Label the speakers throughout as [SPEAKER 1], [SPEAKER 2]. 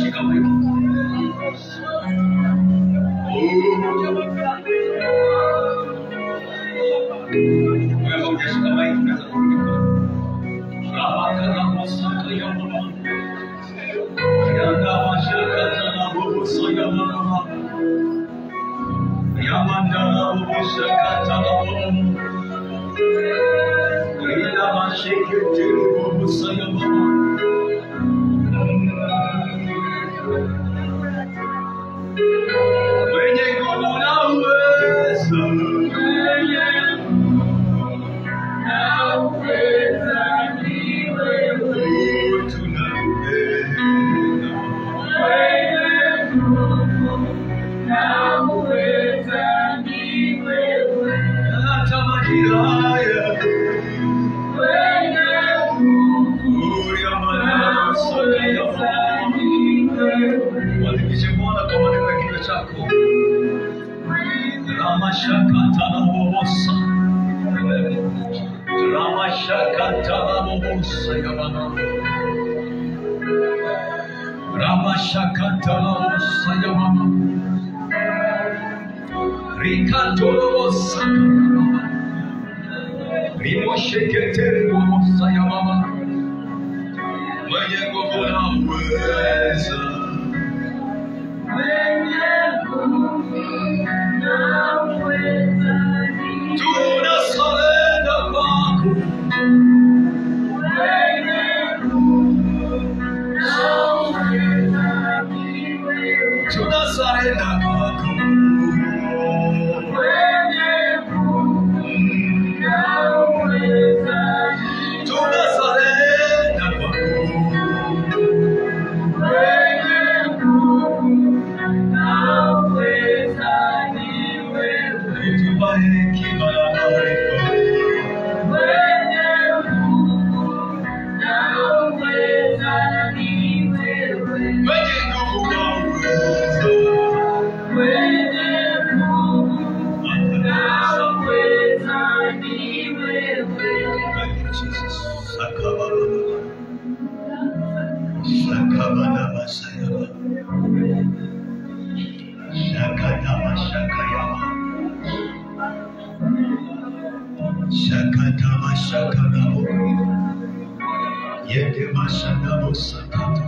[SPEAKER 1] maombi kama hiki. Wewe hujashika maiki, unaweza kuandika. Rabaka na masaka ya mama. Yanda mashaka na boboso ya mama. Yamanda na boboso kata na mama. Ila masheke boboso ya mama. Mwenye nguvu na uwezo. Wadhimishe Bwana kwa maneno ya kinywa chako. Ramashakatanabobosa. Ramashakatanabobosa ya Baba. Ramashakatanabobosa ya Baba. Rikatolobosa ya Baba. Rimosheketelebosa ya Baba. Mwenye nguvu na uweza. Tunasalenda kwako. Tunasalenda kwako. Tunasalenda kwako. Utupe hekima na maarifa. Mwenye nguvu na uwezo. Thank you, Jesus. Sakababa. Sakababa sayaba. Shakataba shakayaba. Shakataba shakadabo. Yete mashadabo sakata.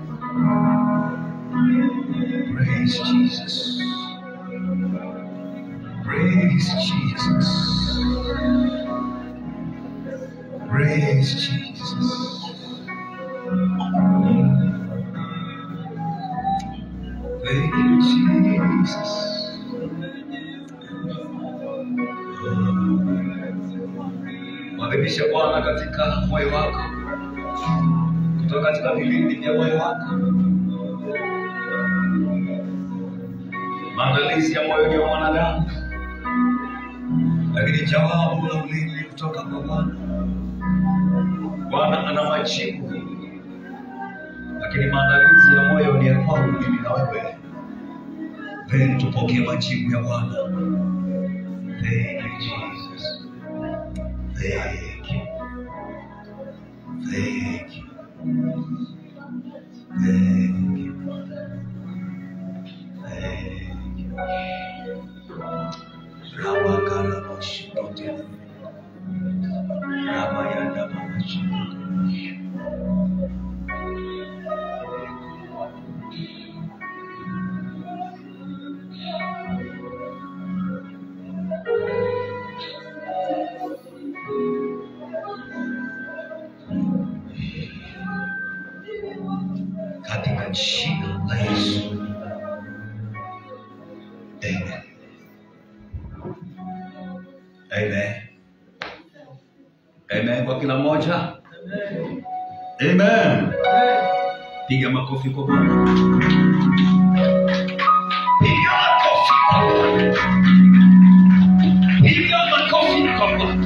[SPEAKER 1] Praise Jesus. Praise Jesus. Praise Jesus. Thank you, Jesus. Mwadhimishe Bwana katika moyo wako, kutoka katika vilindi vya moyo wako. Maandalizi ya moyo ni ya mwanadamu, lakini jawabu la ulimi kutoka kwa Bwana. Bwana ana majibu, lakini maandalizi ya moyo ni ya kwangu mimi na wewe. Then tupokee majibu ya Bwana. Thank you, Jesus. Thank you. Thank you. Thank you. Thank you. Rabakarabashikote. Rabayandabashikote. Katika jina la Yesu. Amen. Amen. Amen kwa kila mmoja. Amen. Piga makofi kwa Bwana. Piga makofi kwa Bwana. Piga makofi kwa Bwana.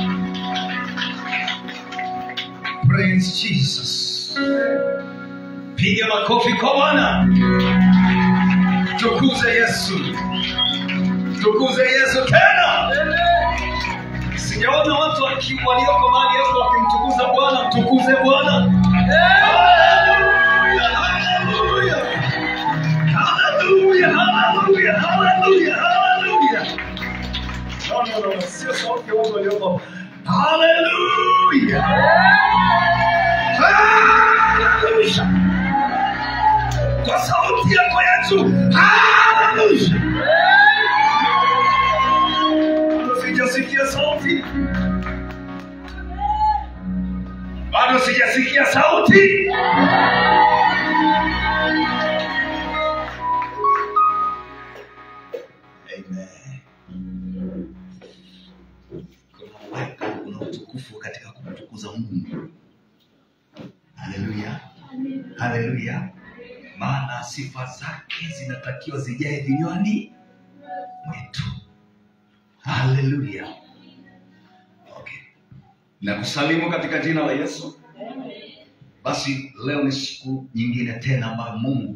[SPEAKER 1] Praise Jesus. Piga makofi kwa Bwana. Tukuze Yesu. Tukuze Yesu tena. Sijaona watu waki- walioko mahali hapo wakimtukuza Bwana. Tukuze Bwana. Hallelujah, hallelujah. no, no, sio sauti ya watu walioko. Haleluya! Haleluya! Kwa sauti yako Yesu, haleluya! Bado sijasikia sauti, bado sijasikia sauti. Amen. Kuna uwepo, kuna utukufu katika kumtukuza Mungu. Haleluya, haleluya. Maana sifa zake zinatakiwa zijae vinywani mwetu. Haleluya. Okay. Nakusalimu katika jina la Yesu. Basi leo ni siku nyingine tena ambayo Mungu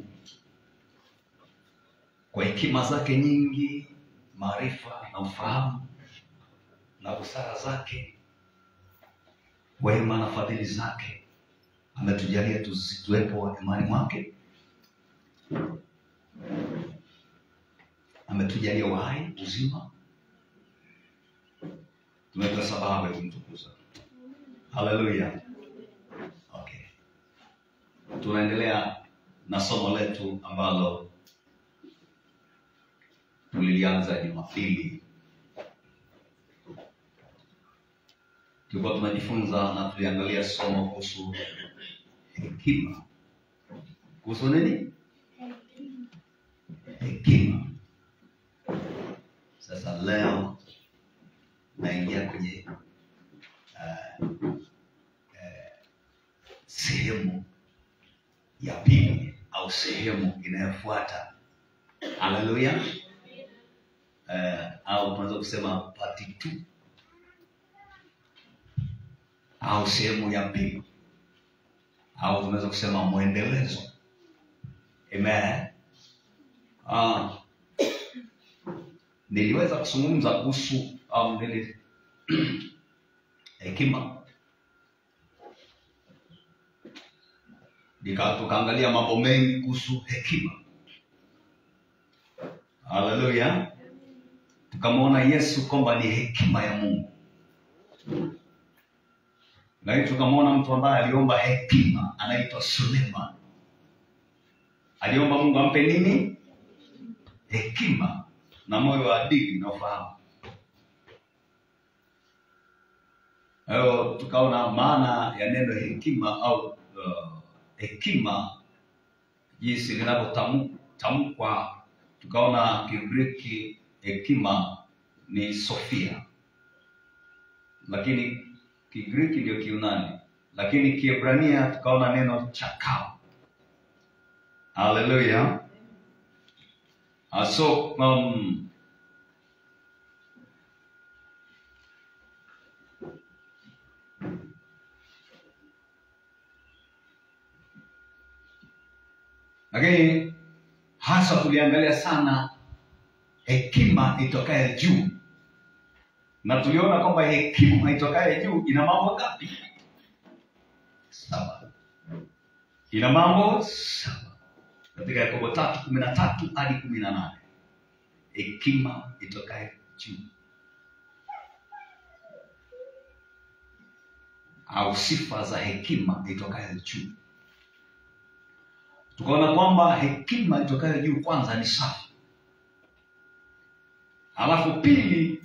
[SPEAKER 1] kwa hekima zake nyingi, maarifa na ufahamu na busara zake, wema na fadhili zake, ametujalia tuzi- tuwepo imani mwake, ametujalia uhai, uzima, tumepata sababu ya kumtukuza. Haleluya. Okay, tunaendelea na somo letu ambalo tulilianza Jumapili. Tulikuwa tunajifunza na tuliangalia somo kuhusu hekima. Kuhusu nini? Hekima. Sasa leo naingia kwenye uh, uh, sehemu ya pili au sehemu inayofuata. Haleluya. Uh, au tunaweza kusema part 2 au sehemu ya pili au tunaweza kusema mwendelezo. Amen. Ah, niliweza kuzungumza kuhusu um, nili hekima Nika- tukaangalia mambo mengi kuhusu hekima. Haleluya. Tukamwona Yesu kwamba ni hekima ya Mungu, lakini tukamwona mtu ambaye aliomba hekima anaitwa Suleiman. Aliomba Mungu ampe nini? Hekima na moyo wa adili na ufahamu. Kwa hiyo tukaona maana ya neno hekima au uh, hekima jinsi linavyotamkwa. Tukaona Kigiriki hekima ni Sofia, lakini Kigiriki ndio Kiunani, lakini Kiebrania tukaona neno chakao. Haleluya! Ah, so um, lakini hasa tuliangalia sana hekima itokaye juu, na tuliona kwamba hekima itokaye juu ina mambo ngapi? Saba. Ina mambo saba katika Yakobo tatu kumi na tatu hadi kumi na nane hekima itokaye juu au sifa za hekima itokayo juu. Tukaona kwamba hekima itokayo juu kwanza ni safi, alafu pili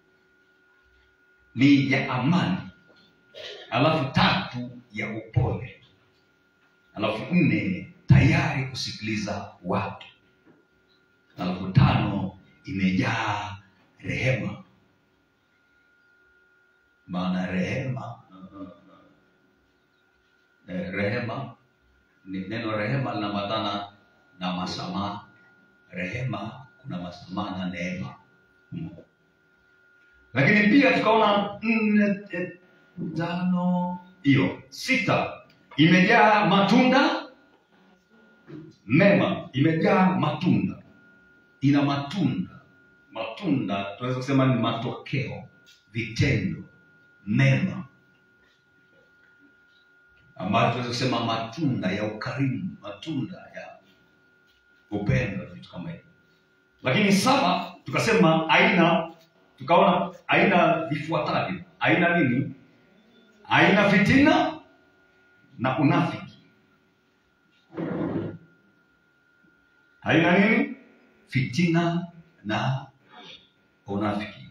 [SPEAKER 1] ni ya amani, alafu tatu ya upole, alafu nne tayari kusikiliza watu, alafu tano imejaa rehema. Maana rehema eh, rehema ni neno rehema linaambatana na masamaha. Rehema kuna masamaha na neema Mm. lakini pia tukaona nne eh, tano hiyo sita imejaa matunda mema, imejaa matunda, ina matunda. Matunda tunaweza kusema ni matokeo, vitendo mema ambayo tunaweza kusema matunda ya ukarimu, matunda ya upendo, vitu kama hivyo. Lakini saba tukasema aina tukaona aina vifuatavyo aina nini aina fitina na unafiki aina nini fitina na unafiki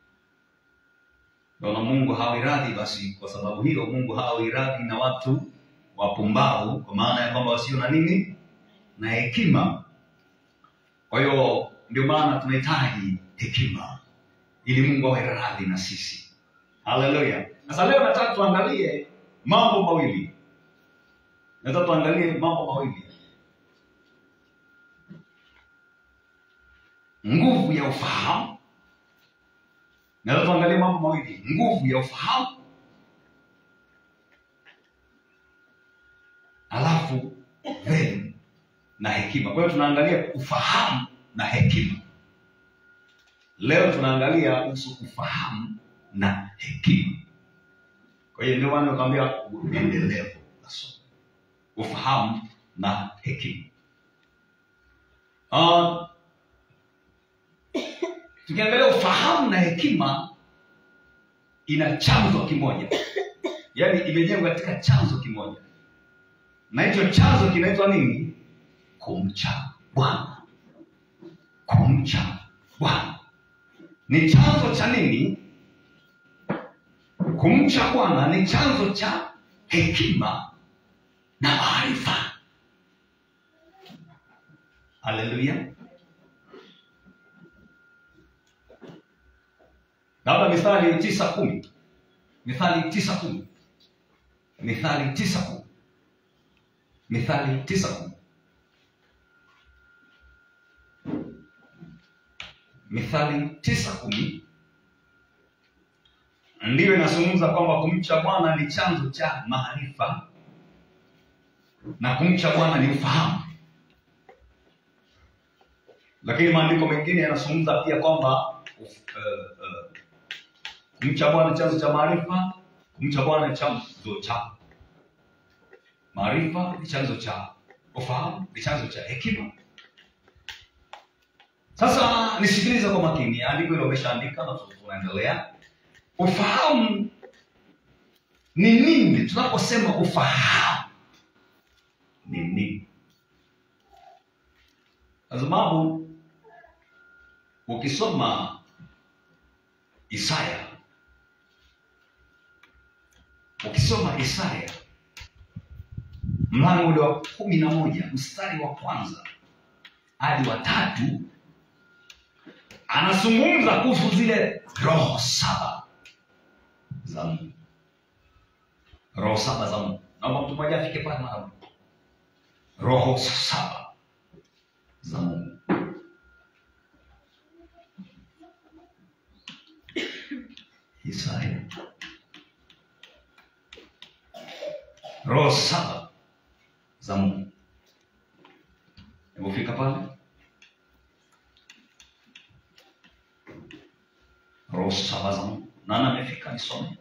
[SPEAKER 1] naona mungu hawi radhi basi kwa sababu hiyo mungu hawi radhi na watu wapumbavu kwa maana ya kwamba wasio na nini na hekima kwa hiyo ndio maana tunahitaji hekima ili mungu awe radhi na sisi haleluya sasa leo nataka tuangalie mambo mawili nataka tuangalie mambo mawili nguvu ya ufahamu nataka tuangalie mambo mawili nguvu ya ufahamu alafu then na hekima kwa hiyo tunaangalia ufahamu na hekima leo tunaangalia kuhusu ufahamu na hekima kwa hiyo ndio maana nikwambia endelevu la somo ufahamu na hekima uh, tukiangalia ufahamu na hekima ina chanzo kimoja yaani imejengwa katika chanzo kimoja na hicho chanzo kinaitwa nini kumcha bwana kumcha bwana ni chanzo cha nini kumcha bwana ni chanzo cha hekima na maarifa haleluya labda mithali tisa kumi mithali tisa kumi mithali tisa kumi mithali tisa kumi mithali tisa kumi ndiyo inazungumza kwamba kumcha bwana ni chanzo cha maarifa na kumcha bwana ni ufahamu lakini maandiko mengine yanazungumza pia kwamba uh, uh, kumcha bwana ni chanzo cha maarifa kumcha bwana ni chanzo cha maarifa ni chanzo cha ufahamu ni chanzo cha hekima sasa nisikilize kwa makini andiko hilo umeshaandika na tunaendelea ufahamu ni nini tunaposema ufahamu ni nini kwa sababu ukisoma isaya ukisoma isaya mlango ule wa kumi na moja mstari wa kwanza hadi wa tatu anazungumza kuhusu zile roho saba za mungu roho saba za mungu naomba mtu mmoja afike pale mara moja. roho saba za mungu isaya roho saba za mungu Umefika pale? Roho saba za Mungu. Nani amefika nisome?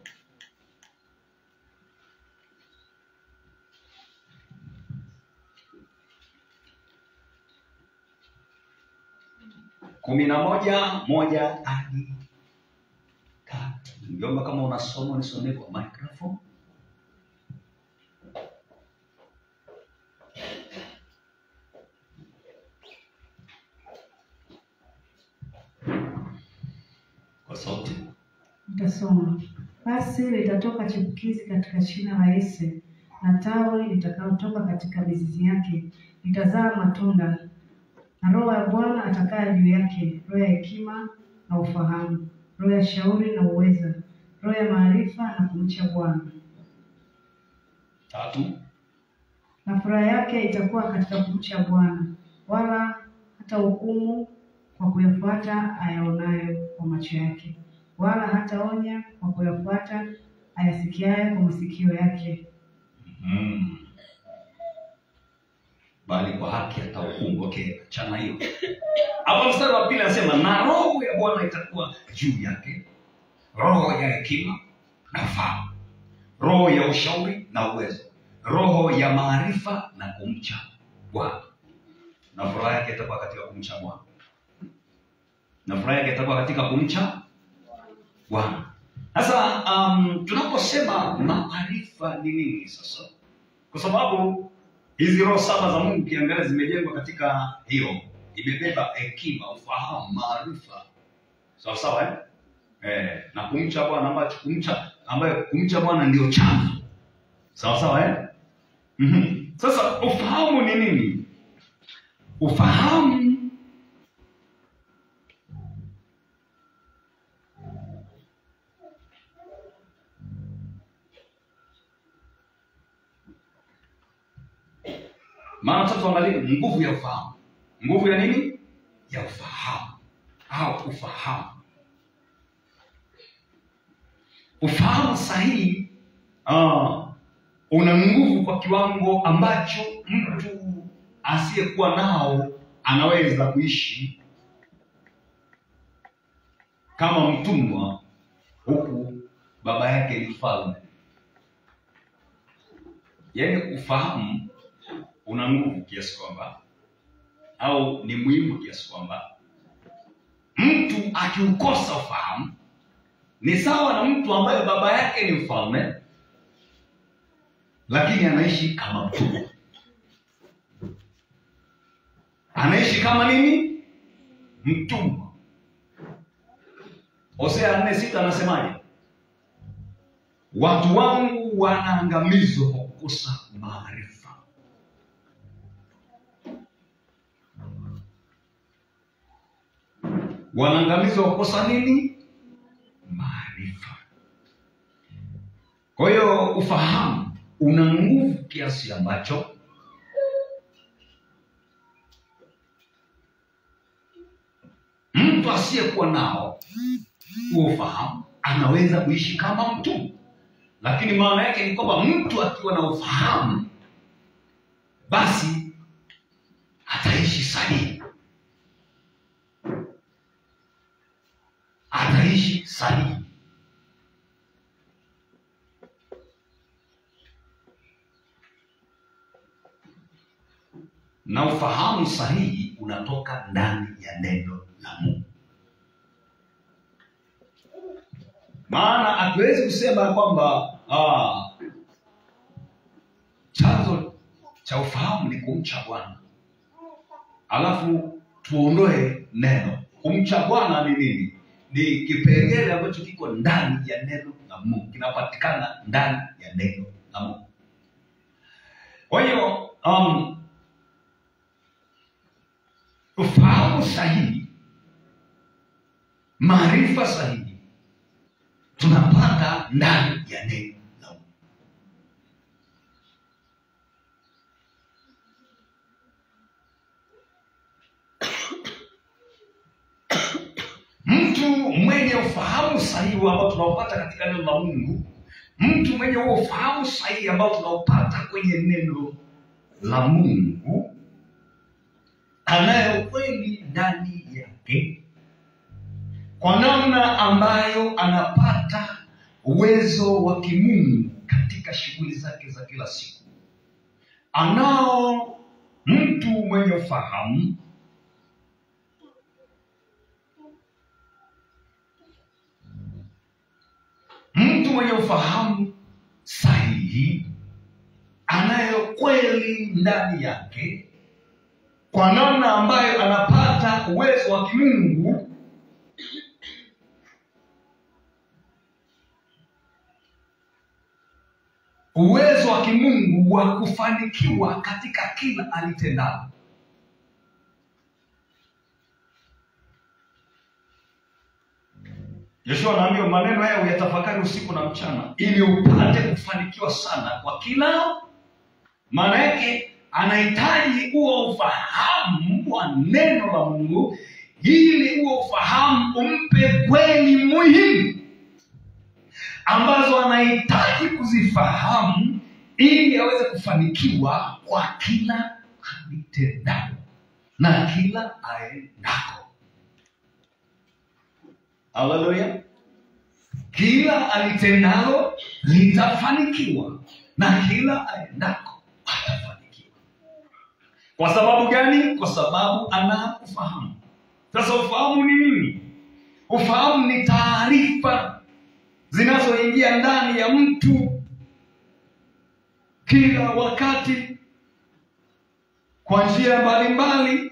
[SPEAKER 1] kumi na moja moja hadi tatu. Ngiomba kama unasoma nisomee kwa microphone. Kwa sauti.
[SPEAKER 2] Nitasoma. Basi litatoka chipukizi katika shina la Yese, na tawi litakalotoka katika mizizi yake litazaa matunda, na Roho ya Bwana atakaa juu yake, roho ya hekima na ufahamu, roho ya shauri na uweza, roho ya maarifa na kumcha Bwana.
[SPEAKER 1] Tatu.
[SPEAKER 2] Na furaha yake itakuwa katika kumcha Bwana, wala hata hukumu kwa kuyafuata ayaonayo kwa macho yake, wala hataonya kwa kuyafuata ayasikiayo kwa masikio yake.
[SPEAKER 1] Mm. Bali kwa haki atahukumu. Okay, chana hiyo. Hapo mstari wa pili anasema na roho ya Bwana itakuwa juu yake, roho ya hekima na ufahamu, roho ya ushauri na uwezo, roho ya maarifa na kumcha Bwana. Na furaha yake itakuwa katika kumcha Bwana, na furaha yake itakuwa katika kumcha bwana sasa um, tunaposema maarifa ni nini sasa kwa sababu hizi roho saba za mungu ukiangalia zimejengwa katika hiyo imebeba hekima ufahamu maarifa sawa sawa eh? Eh, na kumcha bwana ambacho kumcha ambayo kumcha bwana ndio chanzo sawa sawa eh? mm-hmm. sasa ufahamu ni nini ufahamu maana sasa tuangalie nguvu ya ufahamu nguvu ya nini ya ufahamu au ufahamu ufahamu sahihi uh, una nguvu kwa kiwango ambacho mtu asiyekuwa nao anaweza kuishi kama mtumwa huku baba yake ni mfalme yaani ufahamu una nguvu kiasi kwamba au ni muhimu kiasi kwamba mtu akiukosa ufahamu ni sawa na mtu ambaye baba yake ni mfalme lakini anaishi kama mtumwa anaishi kama nini mtumwa hosea nne sita anasemaje watu wangu wanaangamizwa kwa kukosa maarifa wanaangamizwa kwa kukosa nini maarifa kwa hiyo ufahamu una nguvu kiasi ambacho mtu asiyekuwa nao huo ufahamu anaweza kuishi kama mtu lakini maana yake ni kwamba mtu akiwa na ufahamu basi ataishi sahihi ataishi sahihi na ufahamu sahihi unatoka ndani ya neno la mungu maana hatuwezi kusema kwamba ah, chanzo cha ufahamu ni kumcha bwana alafu tuondoe neno kumcha bwana ni nini ni kipengele ambacho kiko ndani ya neno la mungu kinapatikana ndani ya neno la mungu kwa hiyo um, ufahamu sahihi maarifa sahihi tunapata ndani ya neno la Mungu. mtu mwenye ufahamu sahihi ambao tunaopata katika neno la mungu mtu mwenye huo ufahamu sahihi ambao tunaopata kwenye neno la mungu anayo kweli ndani yake kwa namna ambayo anapata uwezo wa kimungu katika shughuli zake za kila siku anao mtu mwenye ufahamu mtu mwenye ufahamu sahihi anayo kweli ndani yake kwa namna ambayo anapata uwezo wa kimungu uwezo wa kimungu wa kufanikiwa katika kila alitendalo yoshua anaambia maneno haya uyatafakari usiku na mchana ili upate kufanikiwa sana kwa kila maana yake anahitaji huo ufahamu wa neno la mungu ili huo ufahamu umpe kweli muhimu ambazo anahitaji kuzifahamu ili aweze kufanikiwa kwa kila alitendalo na kila aendako haleluya kila alitendalo litafanikiwa na kila aendako atafanikiwa kwa sababu gani kwa sababu ana ufahamu sasa ufahamu ni nini ufahamu ni taarifa zinazoingia ndani ya mtu kila wakati kwa njia mbalimbali,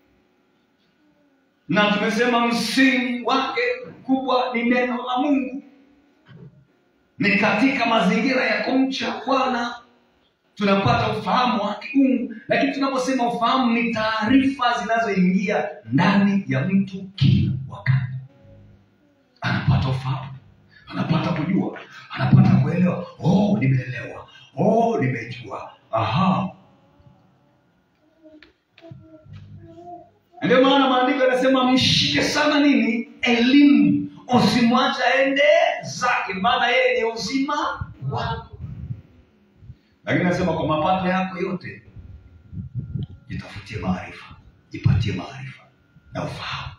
[SPEAKER 1] na tumesema msingi wake mkubwa ni neno la Mungu. Ni katika mazingira ya kumcha Bwana tunapata ufahamu wa kiungu, lakini tunaposema ufahamu ni taarifa zinazoingia ndani ya mtu kila wakati. Anapata ufahamu, anapata kujua, anapata kuelewa. Oh, nimeelewa. Oh, nimejua. Aha, ndio maana maandiko yanasema mshike sana nini? Elimu, usimwache aende zake, maana yeye ni uzima wako. Lakini nasema kwa mapato yako yote jitafutie maarifa, jipatie maarifa na ufahamu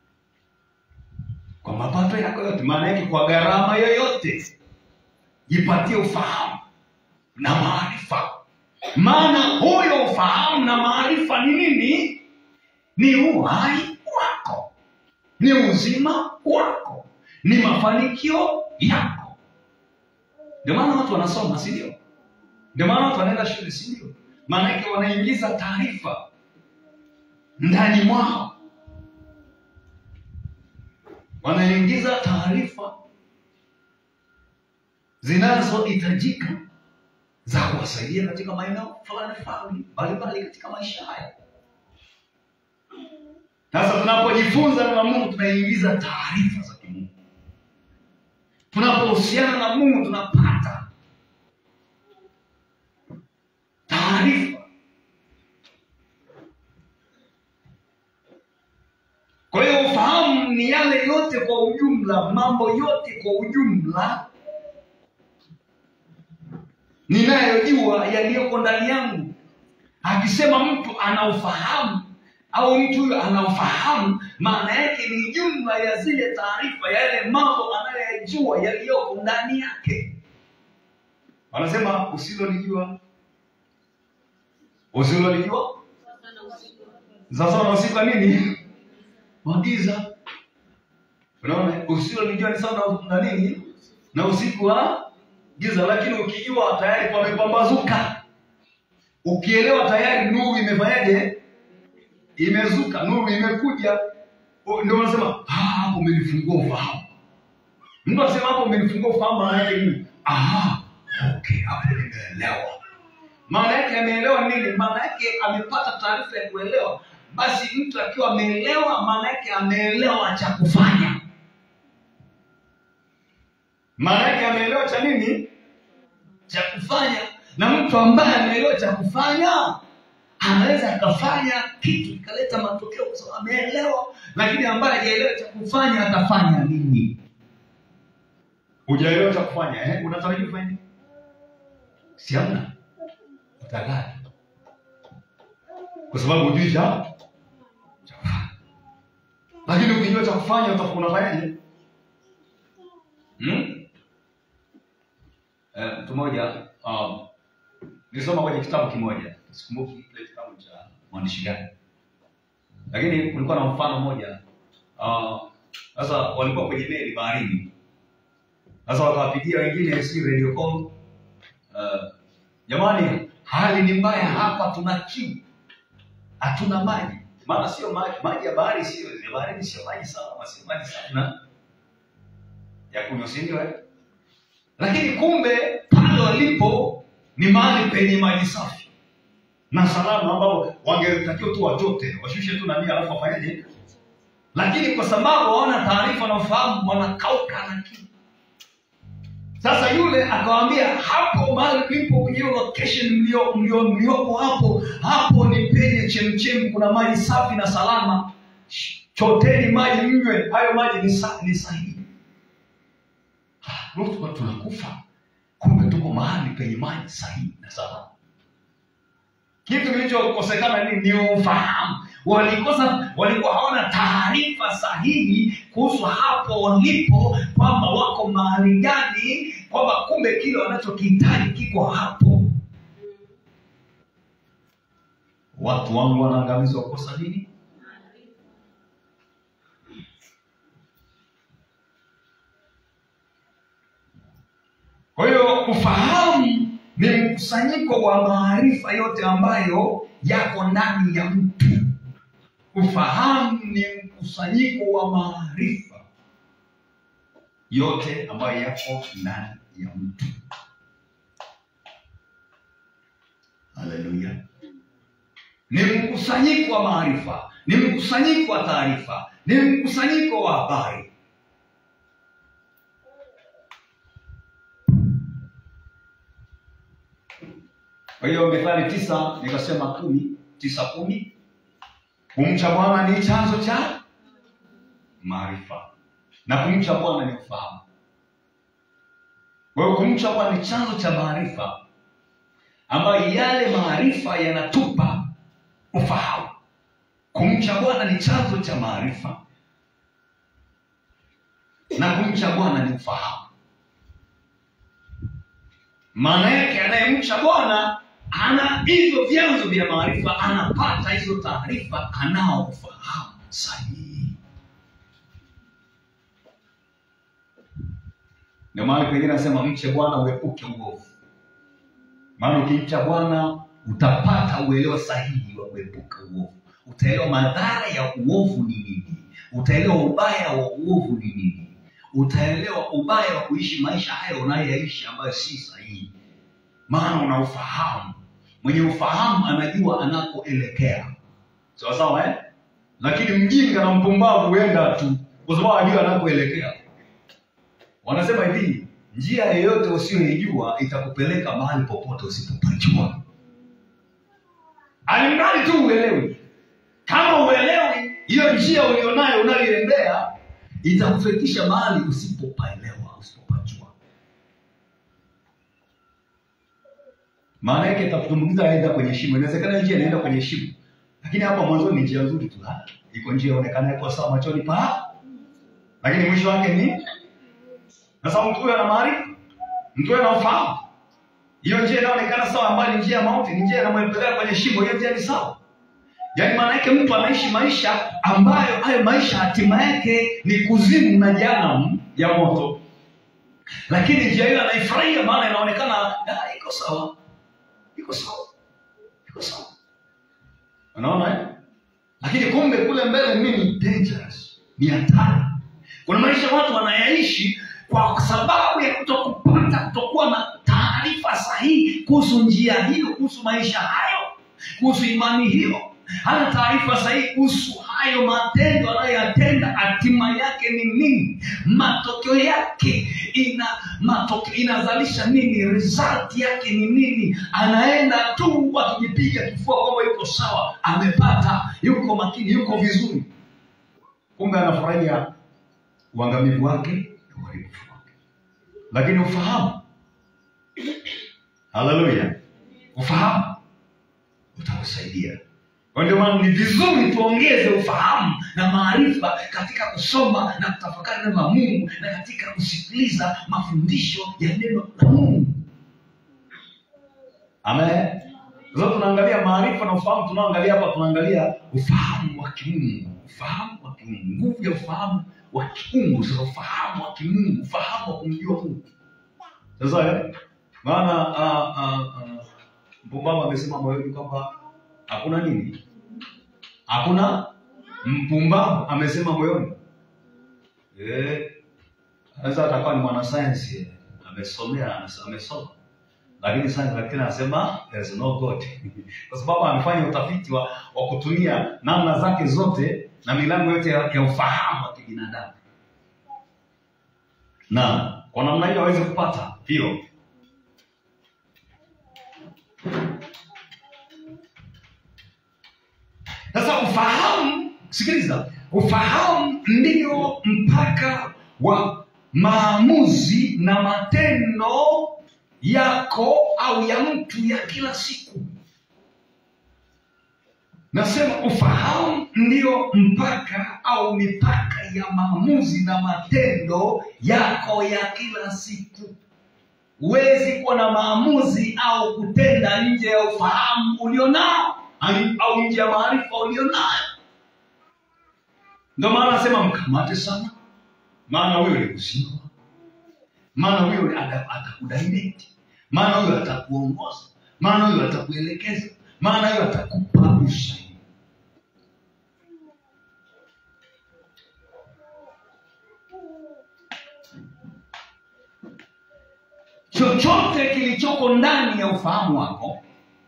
[SPEAKER 1] kwa mapato yako yote, maana yake kwa gharama yoyote, jipatie ufahamu na maarifa. Maana huyo ufahamu na maarifa ni nini? Ni uhai wako, ni uzima wako, ni mafanikio yako. Ndio maana watu wanasoma, si ndio? Ndio maana watu wanaenda shule, si ndio? Maana yake wanaingiza taarifa ndani mwao, wanaingiza taarifa zinazohitajika za kuwasaidia katika maeneo fulani fulani mbalimbali katika maisha haya. Sasa tunapojifunza na Mungu tunaingiza taarifa za kimungu. Tunapohusiana na Mungu tunapata taarifa. Kwa hiyo ufahamu ni yale yote kwa ujumla, mambo yote kwa ujumla ninayojua yaliyoko ndani yangu. Akisema mtu ana ufahamu au mtu huyo ana ufahamu, maana yake ni jumla ya zile taarifa, yale mambo anayoyajua yaliyoko ndani yake. Wanasema usilolijua usilolijua sasa na usiku wa nini wagiza. Unaona, usilolijua ni sawa na na nini na usiku wa giza, lakini ukijua tayari pamepambazuka. Ukielewa tayari nuru imefanyaje? Imezuka, nuru imekuja. O, Ndio wanasema "Ah, hapo umenifungua ufahamu. Mtu asema hapo umenifungua ufahamu, maana yake nini? Ah, okay, hapo nimeelewa. Maana yake ameelewa nini? Maana yake amepata taarifa ya kuelewa. Basi mtu akiwa ameelewa, maana yake ameelewa cha kufanya. Maana yake ameelewa cha nini? Cha kufanya. Na mtu ambaye ameelewa cha kufanya anaweza akafanya kitu ikaleta matokeo kwa sababu ameelewa, lakini ambaye hajaelewa cha kufanya atafanya nini? Hujaelewa cha kufanya eh? Unatarajia kufanya nini? Si hamna utagari, kwa sababu hujui cha cha kufanya. Lakini ukijua cha kufanya utakuwa unafanyaje? Hmm? Eh, mtu mmoja um, nilisoma kwenye kitabu kimoja, sikumbuki kile kitabu cha mwandishi gani, lakini kulikuwa na mfano mmoja. Ah, Sasa walikuwa kwenye meli baharini, sasa wakawapigia wengine, si radio call, ah, jamani, hali ni mbaya hapa, tuna kiu, hatuna maji. Maana sio maji, maji ya bahari sio ya baharini, sio maji salama, sio maji safi na ya kunywa, si ndio? eh? Lakini kumbe pale walipo ni mahali penye maji safi na salama, ambao wangetakiwa tu wachote washushe tu nani, alafu wafanyaje? Lakini kwa sababu hawana taarifa na ufahamu, wanakauka na kiu. Sasa yule akawaambia, hapo mahali mlipo kwenye hiyo location mlio mlio mliopo hapo hapo ni penye chemchem, kuna maji safi na salama, choteni maji mnywe, hayo maji ni, sa, ni sahihi. Ndio tulikuwa tunakufa, kumbe tuko mahali penye maji sahihi na salama. Kitu kilichokosekana ni, ni ufahamu. Walikosa, walikuwa hawana taarifa sahihi kuhusu hapo walipo, kwamba wako mahali gani, kwamba kumbe kile wanachokihitaji kiko hapo. Watu wangu wanaangamizwa kukosa nini? kwa hiyo ufahamu ni mkusanyiko wa maarifa yote ambayo yako ndani ya mtu ufahamu ni mkusanyiko wa maarifa yote ambayo yako ndani ya mtu haleluya ni mkusanyiko wa maarifa ni mkusanyiko wa taarifa ni mkusanyiko wa habari kwa hiyo methali tisa nikasema kumi tisa kumi kumcha bwana ni chanzo cha maarifa na kumcha bwana ni ufahamu kwa hiyo kumcha bwana ni chanzo cha maarifa ambayo yale maarifa yanatupa ufahamu kumcha bwana ni chanzo cha maarifa na kumcha bwana ni ufahamu maana yake anayemcha bwana ana hivyo vyanzo vya maarifa anapata hizo taarifa anao ufahamu sahihi ndio maana pengine anasema mche bwana uepuke uovu maana ukimcha bwana utapata uelewa sahihi wa kuepuka uovu utaelewa madhara ya uovu ni nini utaelewa ubaya wa uovu ni nini utaelewa ubaya wa kuishi maisha hayo unayoyaishi ambayo si sahihi maana una ufahamu mwenye ufahamu anajua anakoelekea sawa sawa eh? lakini mjinga na mpumbavu huenda tu kwa sababu ajua anakoelekea wanasema hivi njia yoyote usiyoijua itakupeleka mahali popote usipopajua alimradi tu uelewi kama uelewi hiyo njia ulionayo unayoendea itakufikisha mahali usipopaelewa usipopajua maana yake itakutumbukiza aidha kwenye shimo inawezekana njia inaenda kwenye shimo lakini hapa mwanzoni ni njia nzuri tu ha? iko njia inaonekana iko sawa machoni pa lakini mwisho wake ni sasa mtu huyo ana maarifa mtu huyo ana ufahamu hiyo njia inaonekana sawa ambayo ni njia ya mauti ni njia inamwelekea kwenye shimo hiyo njia ni sawa yaani maana yake mtu anaishi maisha ambayo hayo maisha hatima yake ni kuzimu na janamu ya moto lakini njia hiyo anaifurahia maana inaonekana ah, iko sawa iko sawa iko sawa unaona eh? lakini kumbe kule mbele nini dangerous ni hatari kuna maisha watu wanayaishi kwa sababu ya kutokupata kutokuwa na taarifa sahihi kuhusu njia hiyo kuhusu maisha hayo kuhusu imani hiyo hana taarifa sahihi kuhusu hayo matendo anayoyatenda hatima yake ni nini matokeo yake ina matokeo inazalisha nini result yake ni nini anaenda tu akijipiga kifua kwamba yuko sawa amepata yuko makini yuko vizuri kumbe anafurahia uangamivu wake na uharibifu wake lakini ufahamu haleluya ufahamu utakusaidia kwa ndio maana ni vizuri tuongeze ufahamu na maarifa katika kusoma na kutafakari neno la mungu na katika kusikiliza mafundisho ya neno la mungu amen sasa tunaangalia maarifa na ufahamu tunaoangalia hapa tunaangalia ufahamu wa kimungu ufahamu wa kimungu nguvu ya ufahamu wa kimungu sasa ufahamu wa kimungu ufahamu wa kumjua mungu sasa eh, maana uh, uh, uh, mpumbavu amesema moyoni kwamba hakuna nini hakuna mpumbavu amesema moyoni eh, anaweza atakuwa ni mwanasayansi eh, amesomea ames- amesoma lakini sasa lakini anasema there is no god kwa sababu amefanya utafiti wa, wa kutumia namna zake zote na milango yote ya, ya ufahamu wa kibinadamu na kwa namna hiyo aweze kupata hiyo sasa ufahamu sikiliza ufahamu ndio mpaka wa maamuzi na matendo yako au ya mtu ya kila siku nasema ufahamu ndio mpaka au mipaka ya maamuzi na matendo yako ya kila siku huwezi kuwa na maamuzi au kutenda nje ya ufahamu ulionao au- au nje ya maarifa ulionayo ndio maana anasema mkamate sana maana wewe ni uzima maana huyo ata- atakudirect maana huyo atakuongoza maana huyo atakuelekeza maana huyo atakupa usaidi chochote kilichoko ndani ya ufahamu wako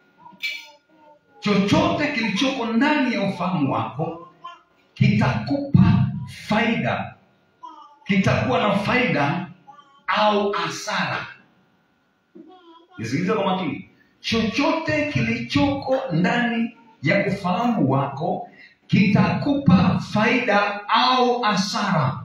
[SPEAKER 1] chochote kilichoko ndani ya ufahamu wako kitakupa faida kitakuwa na faida au hasara nisikilize kwa makini chochote kilichoko ndani ya ufahamu wako kitakupa faida au hasara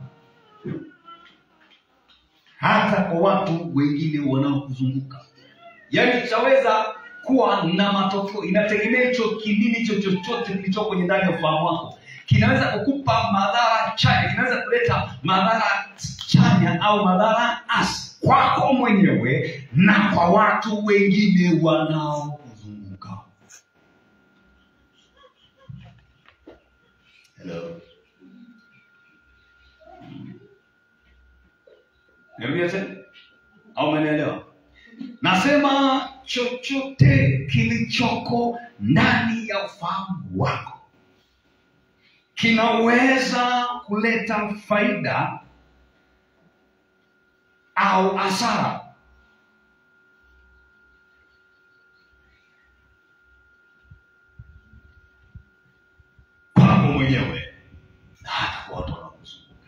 [SPEAKER 1] hata kwa watu wengine wanaokuzunguka yaani chaweza kuwa na matokeo inategemea hicho kinini hicho chochote kilichoko kwenye ndani ya ufahamu wako kinaweza kukupa madhara chanya kinaweza kuleta madhara chanya au madhara asi kwako mwenyewe na kwa watu wengine wanaokuzunguka Hello. Niambie tena au umenielewa? Nasema chochote kilichoko ndani ya ufahamu wako kinaweza kuleta faida au hasara. kwako mwenyewe na hata kwa watu wanaokuzunguka.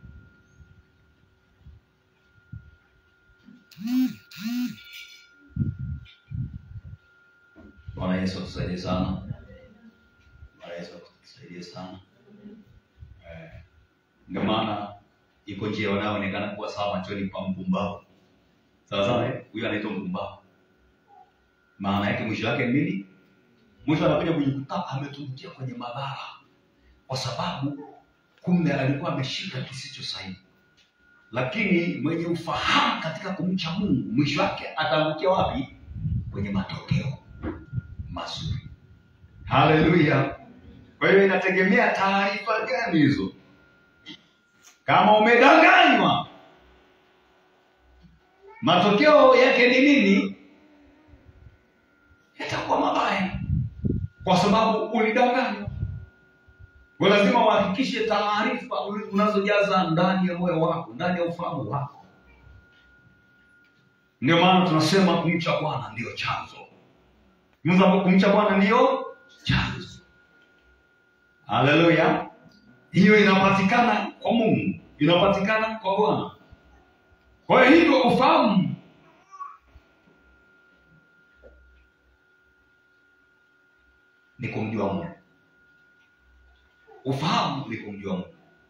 [SPEAKER 1] Bwana Yesu atusaidie sana. Bwana Yesu atusaidie sana. Eh, Ndio maana iko njia wanayoonekana kuwa sawa machoni pa mpumbavu. Sawa sawa, eh? huyo anaitwa mpumbavu. Maana yake mwisho wake ni nini? Mwisho anakuja kujikuta ametumbukia kwenye madhara, kwa sababu kumbe alikuwa ameshika kisicho sahihi. Lakini mwenye ufahamu katika kumcha Mungu, mwisho wake ataangukia wapi? Kwenye matokeo mazuri. Haleluya! Kwa hiyo inategemea taarifa gani hizo. Kama umedanganywa, matokeo yake ni nini? Yatakuwa mabaya, kwa sababu ulidanganywa. Kwa lazima uhakikishe taarifa unazojaza ndani ya moyo wako, ndani ya ufahamu wako. Ndio maana tunasema kumcha Bwana ndiyo chanzo. Mungu kumcha Bwana ndiyo chanzo. Haleluya! Hiyo inapatikana kwa Mungu, inapatikana kwa Bwana. Kwa hiyo hivyo ufahamu ni kumjua Mungu. Ufahamu ni kumjua Mungu.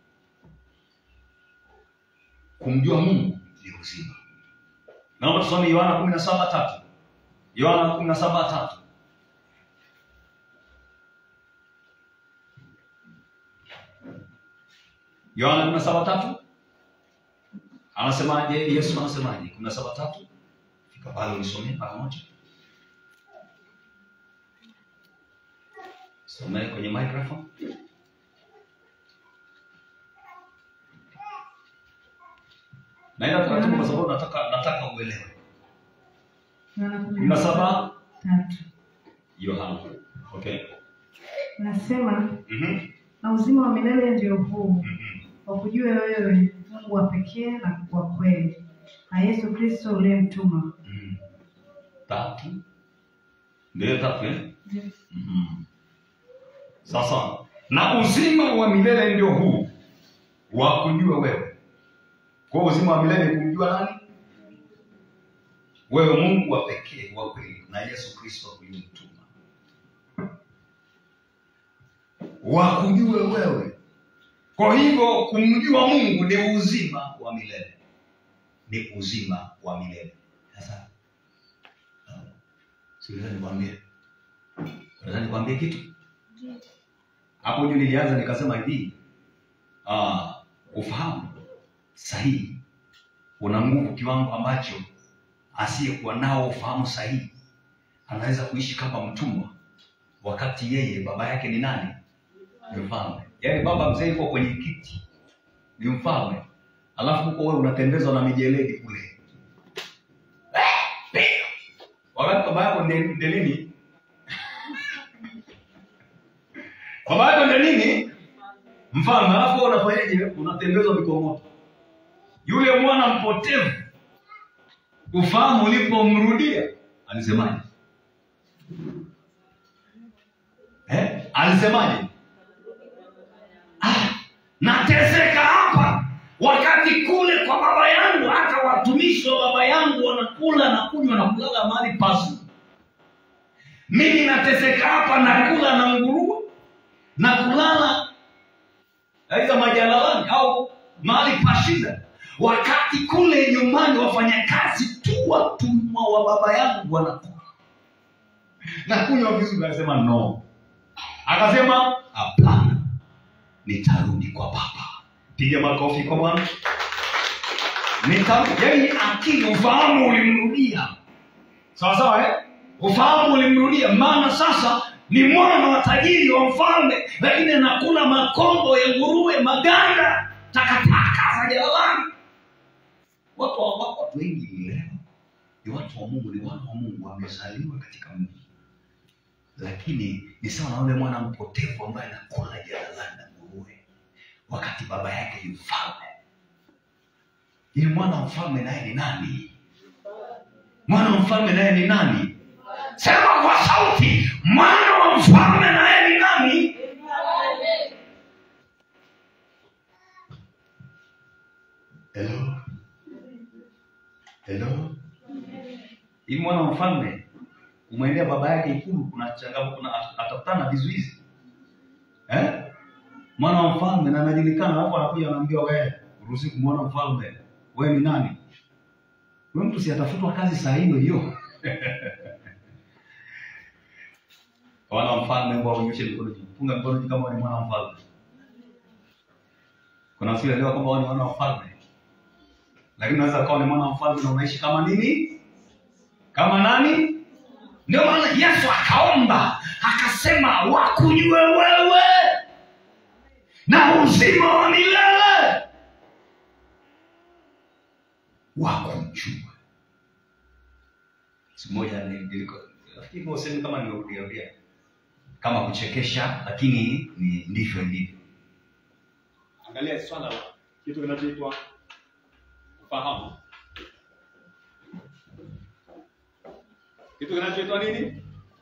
[SPEAKER 1] Kumjua Mungu ni uzima. Naomba tusome Yohana kumi na saba tatu. Yohana kumi na saba tatu. Yohana kumi na saba tatu anasemaje? Yesu anasemaje? kumi na saba tatu fika pale unisomee mara moja, somee kwenye microphone. Naenda taratibu kwa sababu nataka nataka uelewe.
[SPEAKER 2] Yohana kumi
[SPEAKER 1] kumi na saba
[SPEAKER 2] tatu
[SPEAKER 1] Yohana. Okay.
[SPEAKER 2] nasema
[SPEAKER 1] Mhm.
[SPEAKER 2] na uzima wa milele ndio huu
[SPEAKER 1] Mhm.
[SPEAKER 2] wakujue wewe Mungu wa pekee na wa kweli na Yesu Kristo uliyemtuma.
[SPEAKER 1] Mhm. Tatu. Ndio tatu eh? Mhm. Sasa na uzima wa milele ndio huu wa kujua wewe. Kwa hiyo uzima wa milele ni kumjua nani? Wewe Mungu wa pekee wa kweli na Yesu Kristo uliyemtuma. Wa kujue wewe. Kwa hivyo kumjua Mungu ni uzima wa milele, ni uzima wa milele. Sasa sikiliza nikwambie, naweza nikwambie kitu hapo juu. Nilianza nikasema hivi, ah, ufahamu sahihi una nguvu kiwango ambacho asiyekuwa nao ufahamu sahihi anaweza kuishi kama mtumwa, wakati yeye baba yake ni nani? Ni mfalme. Yaani baba mzee yuko kwenye kiti, ni mfalme, alafu huko wewe unatembezwa na mijeledi kule, baba yako ndiye ndiye nini baba yako ndiye nini mfalme alafu wewe unafanyaje unatembezwa mikomoto yule mwana mpotevu ufahamu ulipomrudia alisemaje eh? alisemaje ah, nateseka hapa wakati kule kwa baba yangu hata watumishi wa baba yangu wanakula na kunywa na kulala mahali pazuri mimi nateseka hapa nakula na nguruwe na kulala aidha majalalani au mahali pa shida wakati kule nyumbani wafanyakazi tu watumwa wa baba yangu wanakula na kunywa vizuri akasema no akasema hapana nitarudi kwa baba piga makofi kwa bwana nitarudi yani akili ufahamu ulimrudia sawa sawa eh? ufahamu ulimrudia maana sasa ni mwana wa tajiri wa mfalme lakini anakula makombo ya nguruwe maganda takataka za jalalani watu wa- watu watu wengi leo ni watu wa mungu ni wana wa mungu wamezaliwa katika mji lakini ni sawa na yule mwana mpotevu ambaye anakula jalalani na nguruwe wakati baba yake ni mfalme ili mwana wa mfalme naye ni nani mwana wa mfalme naye ni nani sema kwa sauti mwana wa mfalme naye ni nani hello hello ili mwana wa mfalme umwendea baba yake ikulu kuna changamoto kuna at- atakutana na vizuizi eh? mwana wa mfalme na anajulikana alafu anakuja anaambia wewe uruhusi kumwona mfalme wewe ni nani huyo mtu si atafutwa kazi saa hiyo hiyo wana wa mfalme mbwa unyoshe mikono juu funga mikono juu kama wewe ni mwana wa mfalme kuna wasioelewa kwamba wao ni wana wa mfalme lakini unaweza ukawa ni mwana wa mfalme na unaishi kama nini kama nani ndio maana yesu akaomba akasema wakujue wewe na uzima wa milele wakujue siku moja ni- niliko- nafikiri kwa usemi kama nimeudiaudia kama kuchekesha lakini ni ndivyo ilivyo
[SPEAKER 3] angalia swala la kitu kinachoitwa ufahamu kitu kinachoitwa nini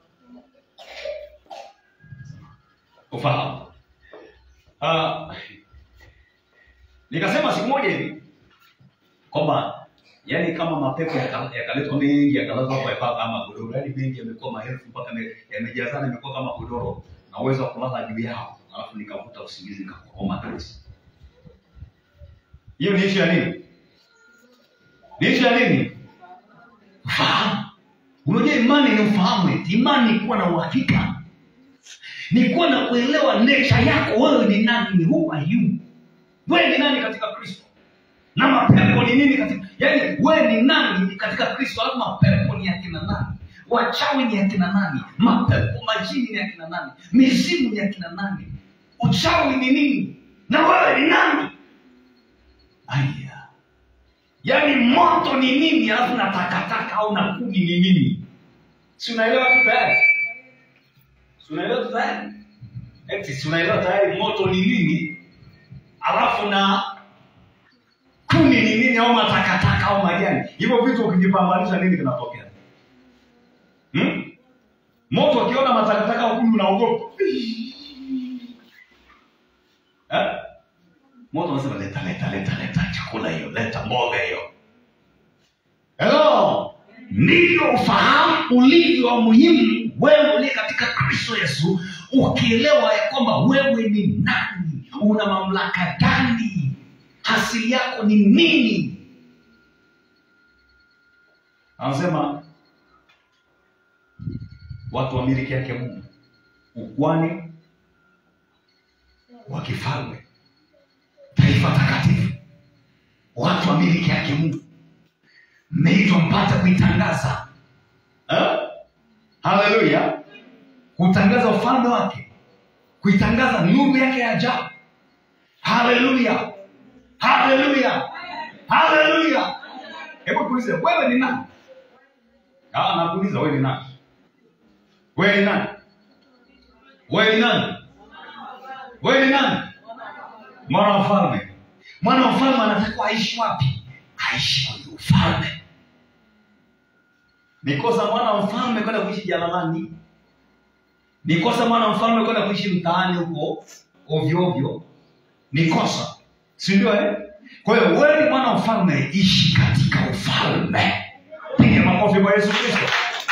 [SPEAKER 1] ufahamu uh, nikasema siku moja hivi kwamba yani kama mapepo yaka- yakaletwa mengi yakalazwa hapa hapa kama godoro yani mengi yamekuwa maelfu mpaka yame- yamejazana imekuwa kama godoro na uwezo wa kulala juu yao alafu nikavuta usingizi nikakoma kabisa hiyo ni ishu ya nini ni ishu ya nini ufahamu unajua imani ni ufahamu eti imani ni kuwa na uhakika ni kuwa na kuelewa nature yako wewe ni nani who are you wewe ni nani katika kristo na mapepo ni nini katika yaani wewe ni nani katika kristo alafu mapepo ni akina nani wachawi ni akina nani mapepo majini ni akina nani mizimu ni akina nani uchawi ni nini na wewe ni nani aya yaani moto ni nini alafu na takataka au na kuni ni nini si unaelewa tu tayari Si unaelewa tu tayari eti si unaelewa tayari moto ni nini alafu na kuni ni nini au matakataka au majani hivyo vitu ukijipambanisha nini kinatokea hmm? moto ukiona matakataka au kuni unaogopa eh? moto unasema leta leta leta leta chakula hiyo leta mboga hiyo hello ndivyo ufahamu ulivyo wa muhimu wewe uliye katika kristo yesu ukielewa ya kwamba wewe ni nani una mamlaka gani asili yako ni nini anasema watu wa miliki yake mungu ukwani wa kifalme taifa takatifu watu wa miliki yake mungu mmeitwa mpate kuitangaza Eh? haleluya kutangaza ufalme wake kuitangaza nuru yake ya ajabu haleluya haleluya haleluya hebu tuulize wewe ni nani
[SPEAKER 3] Ah, nakuuliza wewe ni nani? Wewe ni nani? Wewe ni nani? Wewe ni nani? Mwana wa mfalme. Mwana wa mfalme anatakiwa aishi wapi? Aishi kwenye ufalme. Ni kosa mwana wa mfalme kwenda kuishi jalalani. Ni kosa mwana wa mfalme kwenda kuishi mtaani huko ovyo ovyo. Ni kosa, si ndio? Eh, kwa hiyo wewe ni mwana wa mfalme, ishi katika ufalme. Piga makofi kwa Yesu Kristo.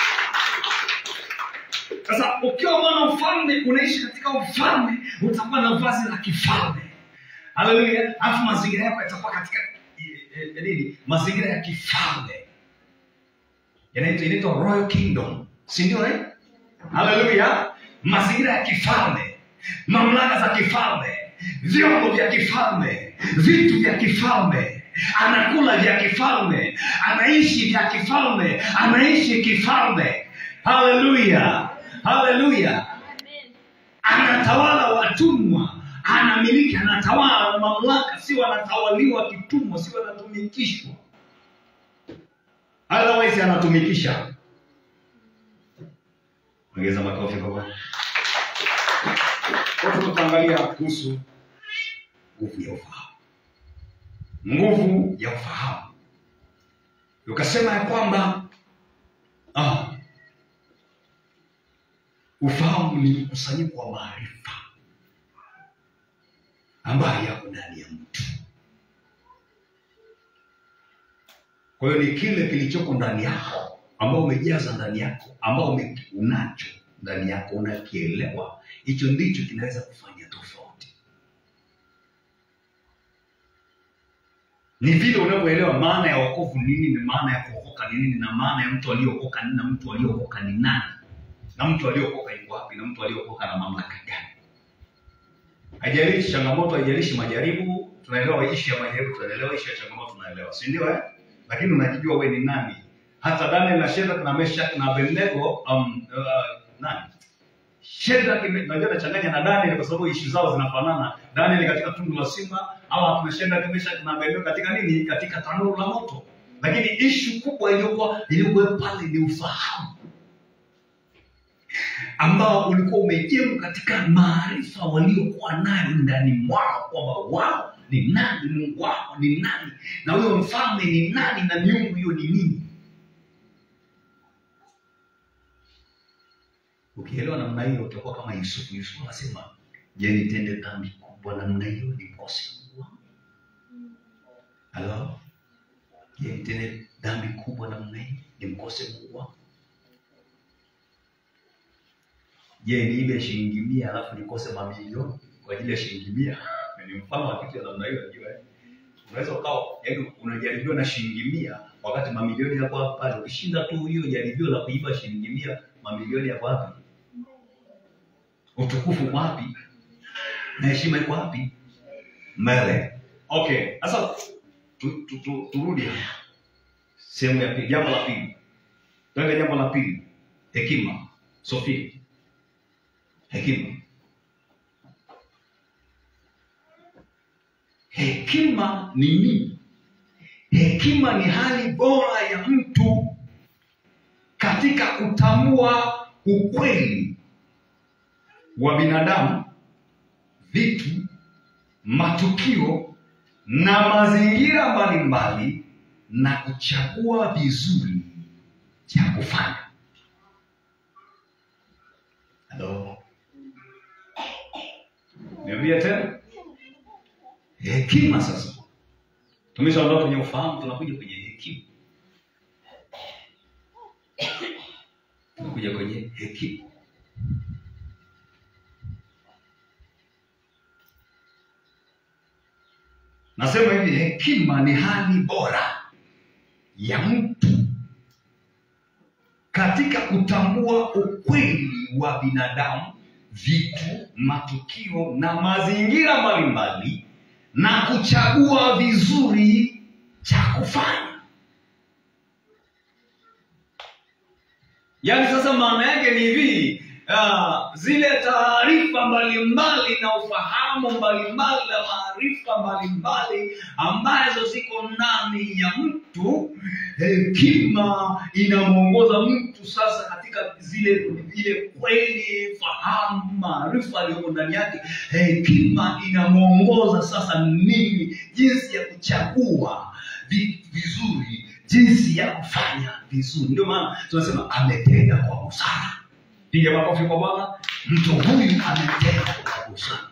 [SPEAKER 3] Sasa ukiwa mwana wa mfalme, unaishi katika ufalme, utakuwa na vazi la kifalme. Haleluya! Alafu mazingira yako yatakuwa katika eh, eh, nini? Mazingira ya kifalme yanaitwa inaitwa royal kingdom si ndio eh? haleluya mazingira ya kifalme mamlaka za kifalme vyombo vya kifalme vitu vya kifalme anakula vya kifalme anaishi vya kifalme anaishi kifalme haleluya haleluya anatawala watumwa anamiliki anatawala na mamlaka si wanatawaliwa kitumwa si wanatumikishwa otherwise anatumikisha ongeza makofi kwa Bwana. Kwa hiyo tutaangalia kuhusu nguvu ya ufahamu nguvu ya ufahamu ukasema ya kwamba ah, ufahamu ni mkusanyiko wa maarifa ambayo yako ndani ya mtu kwa hiyo ni kile kilichoko ndani yako ambao umejaza ndani yako ambao ume- unacho ndani yako unakielewa hicho ndicho kinaweza kufanya tofauti ni vile unavyoelewa maana ya wokovu ni nini na maana ya kuokoka ni nini na maana ya mtu aliyeokoka nini na mtu aliyeokoka ni nani na mtu aliyeokoka yuko wapi na mtu aliyeokoka na mamlaka gani haijalishi changamoto haijalishi majaribu tunaelewa ishi ya majaribu tunaelewa ishi ya changamoto tunaelewa si ndio eh? lakini unajijua we ni nani hata daniel na shedrak na meshak na abednego um, uh, nani shedrak ime- najua nachanganya na daniel kwa sababu ishi zao zinafanana daniel katika tundu la simba au akina shedrak meshak na abednego katika nini katika tanuru la moto lakini ishu kubwa iliyokuwa iliyokuwa pale ni ufahamu ambao ulikuwa umejengwa katika maarifa waliokuwa nayo ndani mwao kwamba wao ni nani mungu wao ni nani na huyo mfalme ni nani na miungu hiyo ni nini ukielewa namna hiyo utakuwa kama yusufu yusufu anasema je nitende dhambi kubwa namna hiyo nikose mungu wangu halo je nitende dhambi kubwa namna hii nimkose mungu wangu je niibe shilingi mia alafu nikose mamilioni kwa ajili ya shilingi mia ni mfano wa kitu ya namna hiyo najua eh? unaweza ukawa yaani unajaribiwa na shilingi mia wakati mamilioni yako hapa pale ukishinda tu hiyo jaribio la kuiba shilingi mia mamilioni yako wapi utukufu uko wapi na heshima iko wapi mbele okay sasa tu, tu, tu, turudi hapa. sehemu ya pili jambo la pili tuende jambo la pili hekima sofia hekima hekima ni nini hekima ni hali bora ya mtu katika kutambua ukweli wa binadamu vitu matukio na mazingira mbalimbali na kuchagua vizuri cha kufanya halo niambia tena hekima sasa tumeshaondoka kwenye ufahamu tunakuja kwenye hekima tunakuja kwenye hekima nasema hivi hekima ni hali bora ya mtu katika kutambua ukweli wa binadamu vitu matukio na mazingira mbalimbali na kuchagua vizuri cha kufanya yaani sasa maana yake ni hivi uh, zile taarifa mbalimbali na ufahamu mbalimbali na maarifa mbalimbali ambazo ziko ndani ya mtu hekima inamwongoza mtu sasa katika zile ile kweli fahamu maarifa aliyomo ndani yake hekima inamwongoza sasa nini jinsi ya kuchagua vi- vizuri jinsi ya kufanya vizuri ndio maana tunasema ametenda kwa busara piga makofi kwa bwana mtu huyu ametenda kwa busara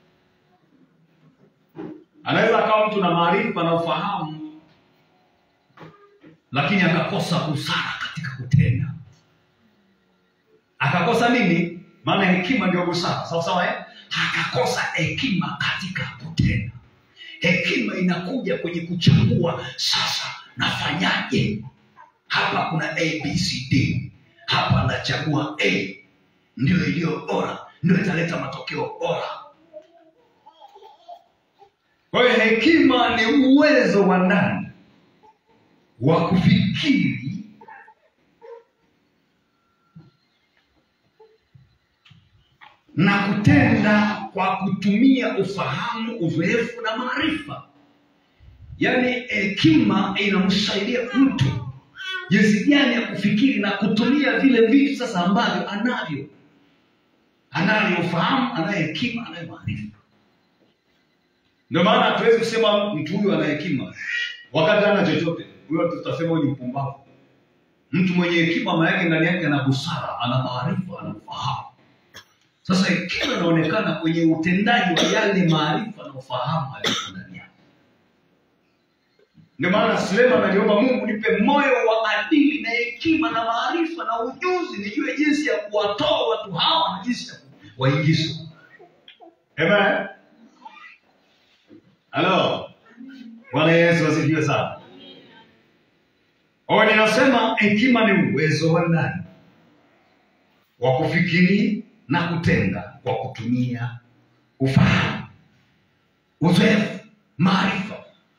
[SPEAKER 3] anaweza akawa mtu na maarifa na ufahamu lakini akakosa busara katika kutenda akakosa nini maana hekima ndio busara sawa sawa eh? akakosa hekima katika kutenda hekima inakuja kwenye kuchagua sasa nafanyaje hapa kuna abcd hapa nachagua a ndio iliyo bora ndio italeta matokeo bora kwa hiyo hekima ni uwezo wa ndani wa kufikiri na kutenda kwa kutumia ufahamu uzoefu na maarifa yaani hekima inamsaidia mtu jinsi gani ya kufikiri na kutumia vile vitu sasa ambavyo anavyo anayo ufahamu anayo hekima anayo maarifa ndio maana hatuwezi kusema mtu huyu ana hekima wakati ana chochote huyo tutasema huyu ni mpumbavu mtu mwenye hekima maana yake ndani yake ana busara ana maarifa ana ufahamu sasa hekima inaonekana kwenye utendaji wa yale maarifa na ufahamu aliyoko ndani yake ndio maana suleiman aliomba mungu nipe moyo wa adili na hekima na maarifa na ujuzi nijue jinsi ya kuwatoa watu hawa na jinsi ya kuwaingiza amen halo bwana yesu asifiwe sana o ninasema hekima ni uwezo wa ndani wa kufikiri na kutenda kwa kutumia ufahamu uzoefu maarifa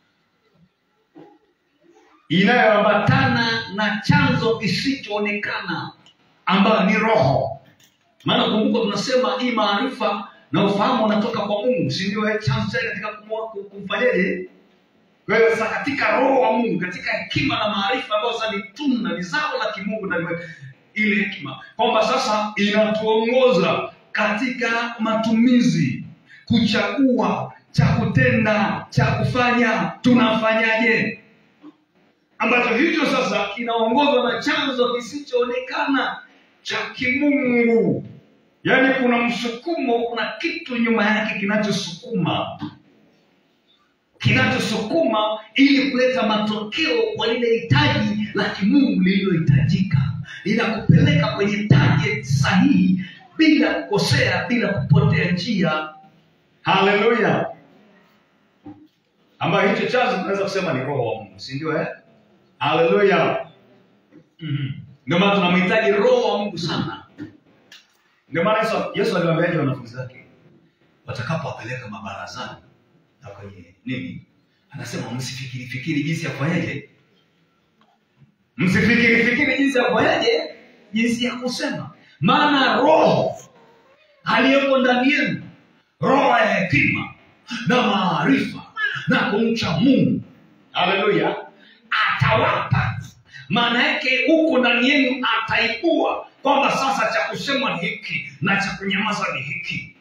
[SPEAKER 3] inayoambatana na chanzo kisichoonekana ambayo ni roho maana kumbuka tunasema hii maarifa na ufahamu unatoka kwa mungu si ndio eh, chanzo chake katika kumwa- ku- kumfanyaje kwa hiyo sasa katika roho wa mungu katika hekima na maarifa ambayo sasa ni tunda ni zao la kimungu na ni- ile hekima kwamba sasa inatuongoza katika matumizi kuchagua cha kutenda cha kufanya tunafanyaje ambacho hicho sasa kinaongozwa na chanzo kisichoonekana cha kimungu yaani kuna msukumo kuna kitu nyuma yake kinachosukuma kinachosukuma ili kuleta matokeo kwa lile hitaji la kimungu lililohitajika linakupeleka kwenye target sahihi bila kukosea bila kupotea njia haleluya ambayo hicho chanzo tunaweza kusema ni roho wa mungu si ndio eh? haleluya Mhm. ndio maana tunamhitaji roho wa mungu sana ndio maana yesu, yesu aliwaambiaje wanafunzi wake watakapowapeleka mabarazani na kwenye nini anasema msifikiri fikiri jinsi ya kufanyaje msifikiri fikiri jinsi ya kufanyaje jinsi ya kusema maana roho aliyeko ndani yenu roho ya hekima na maarifa na kumcha mungu haleluya atawapa maana yake huko ndani yenu ataibua kwamba sasa cha kusema ni hiki na cha kunyamaza ni hiki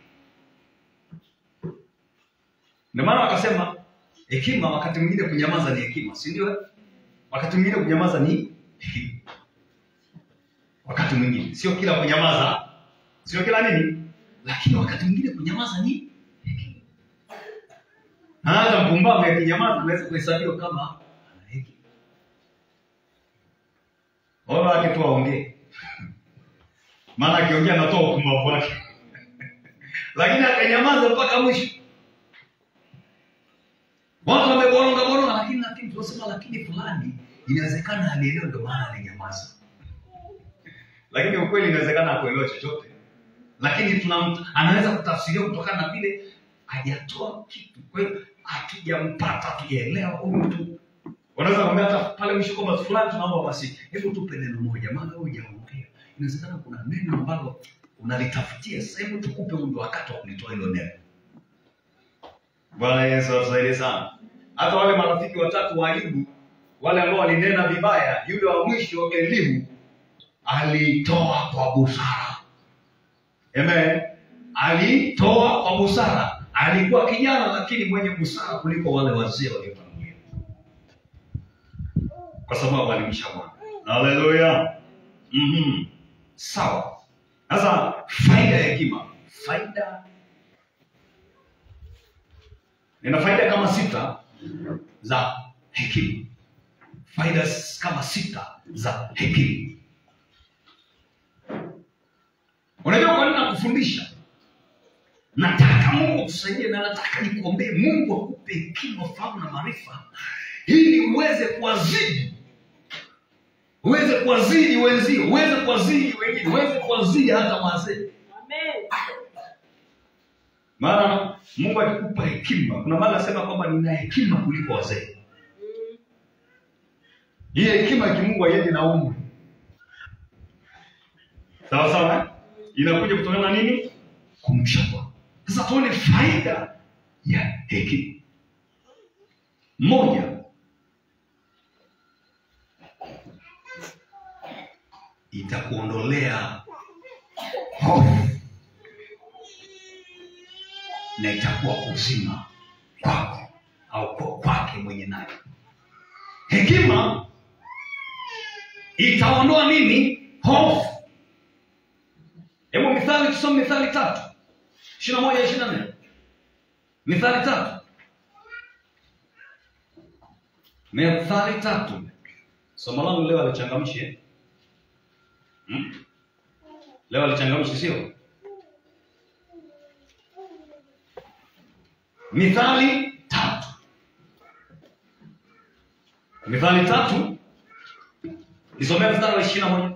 [SPEAKER 3] ndio maana wakasema hekima wakati mwingine kunyamaza ni hekima si ndio wakati mwingine kunyamaza ni hekima wakati mwingine sio kila kunyamaza sio kila nini lakini wakati mwingine kunyamaza ni hekima na hata mpumbavu akinyamaza unaweza kuhesabiwa kama ana hekima wala wake tu waongee maana akiongea anatoa upumbavu wake lakini akanyamaza mpaka mwisho watu wameboronga boronga lakini lakini tunasema lakini fulani inawezekana alielewa ndio maana alinyamaza lakini ukweli inawezekana akuelewa chochote lakini tuna anaweza kutafsiria kutokana na vile hajatoa kitu kwa hiyo hatujampata hatujaelewa huyu mtu wanaweza kuambia hata pale mwisho kwamba fulani tunaomba basi hebu tupe neno moja maana wewe hujaongea inawezekana kuna neno ambalo unalitafutia sasa hebu tukupe ndo wakati wa kulitoa hilo neno bwana yesu atusaidie sana hata wale marafiki watatu wa ayubu wale ambao walinena vibaya yule wa mwisho elimu alitoa kwa busara Amen. alitoa kwa busara alikuwa kijana lakini mwenye busara kuliko wale wazee waliotangulia kwa sababu alimsha bwana haleluya mm-hmm. sawa sasa faida ya hekima faida nina faida kama sita za hekima faida s- kama sita za hekima unajua kwa nini nakufundisha nataka mungu akusaidie na nataka nikuombee mungu akupe hekima fahamu na maarifa ili uweze kuwazidi uweze kuwazidi wenzio uweze kuwazidi wengine uweze kuwazidi hata wazee maana mungu akikupa hekima kuna maana anasema kwamba nina hekima kuliko wazee hii hekima ya kimungu haiendi na umri sawa sawa eh? inakuja kutokana na nini kumcha Bwana. sasa tuone faida ya hekima moja itakuondolea hofu na itakuwa uzima kwako au kwa- kwake mwenye nayo hekima itaondoa nini hofu hebu mithali tusome mithali tatu ishiri na moja ishiri na nne mithali tatu mithali tatu somo langu leo alichangamshi eh? hmm? leo alichangamshi sio mithali tatu mithali tatu nisomea mstari wa ishiri na moja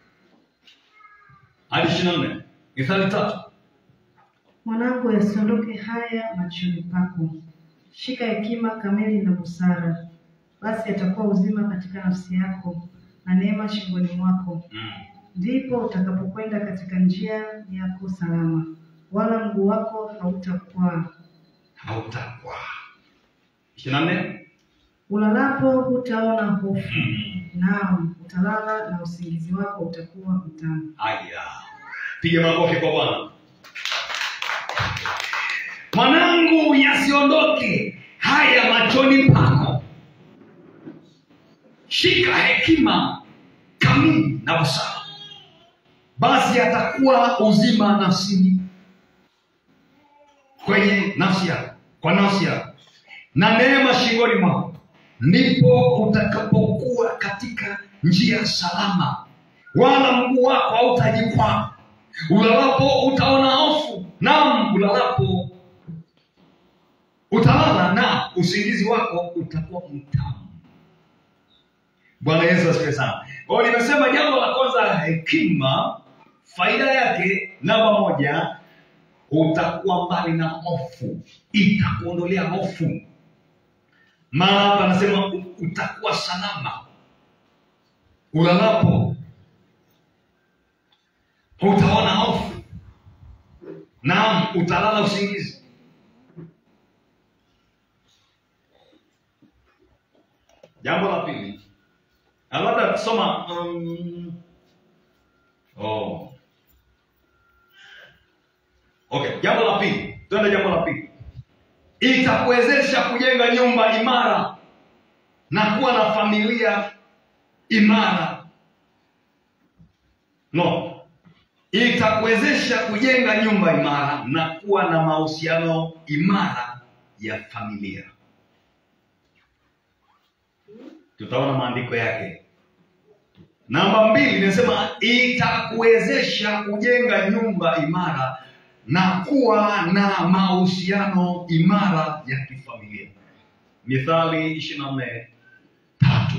[SPEAKER 3] hadi ishiri na nne mithali tatu
[SPEAKER 2] Mwanangu, yasiondoke haya machoni pako, shika hekima kamili na busara, basi atakuwa uzima katika nafsi yako na neema shingoni mwako.
[SPEAKER 3] mm.
[SPEAKER 2] Ndipo utakapokwenda katika njia yako salama, wala mguu wako hautakwaa.
[SPEAKER 3] hautakuwa ishiri na nne
[SPEAKER 2] Ulalapo hutaona hofu,
[SPEAKER 3] Mm.
[SPEAKER 2] naam, utalala na usingizi wako utakuwa mtamu.
[SPEAKER 3] haya piga makofi kwa bwana mwanangu yasiondoke haya machoni pako shika hekima kamili na busara basi atakuwa uzima nafsini kwenye nafsi yako kwa nafsi yako na neema shingoni mwako ndipo utakapokuwa katika njia salama wala mguu wako hautajikwaa ulalapo utaona hofu nam ulalapo utalala na usingizi wako utakuwa mtamu bwana yesu asifiwe sana kwa hiyo nimesema jambo la kwanza la hekima faida yake namba moja utakuwa mbali na hofu itakuondolea hofu maana hapa anasema u- utakuwa salama ulalapo utaona hofu naam utalala usingizi jambo la pili na labda kusoma um, oh. okay jambo la pili tuende jambo la pili itakuwezesha kujenga nyumba imara na kuwa na familia imara no itakuwezesha kujenga nyumba imara na kuwa na mahusiano imara ya familia tutaona maandiko yake namba mbili inasema itakuwezesha kujenga nyumba imara na kuwa na mahusiano imara ya kifamilia mithali ishiri na nne tatu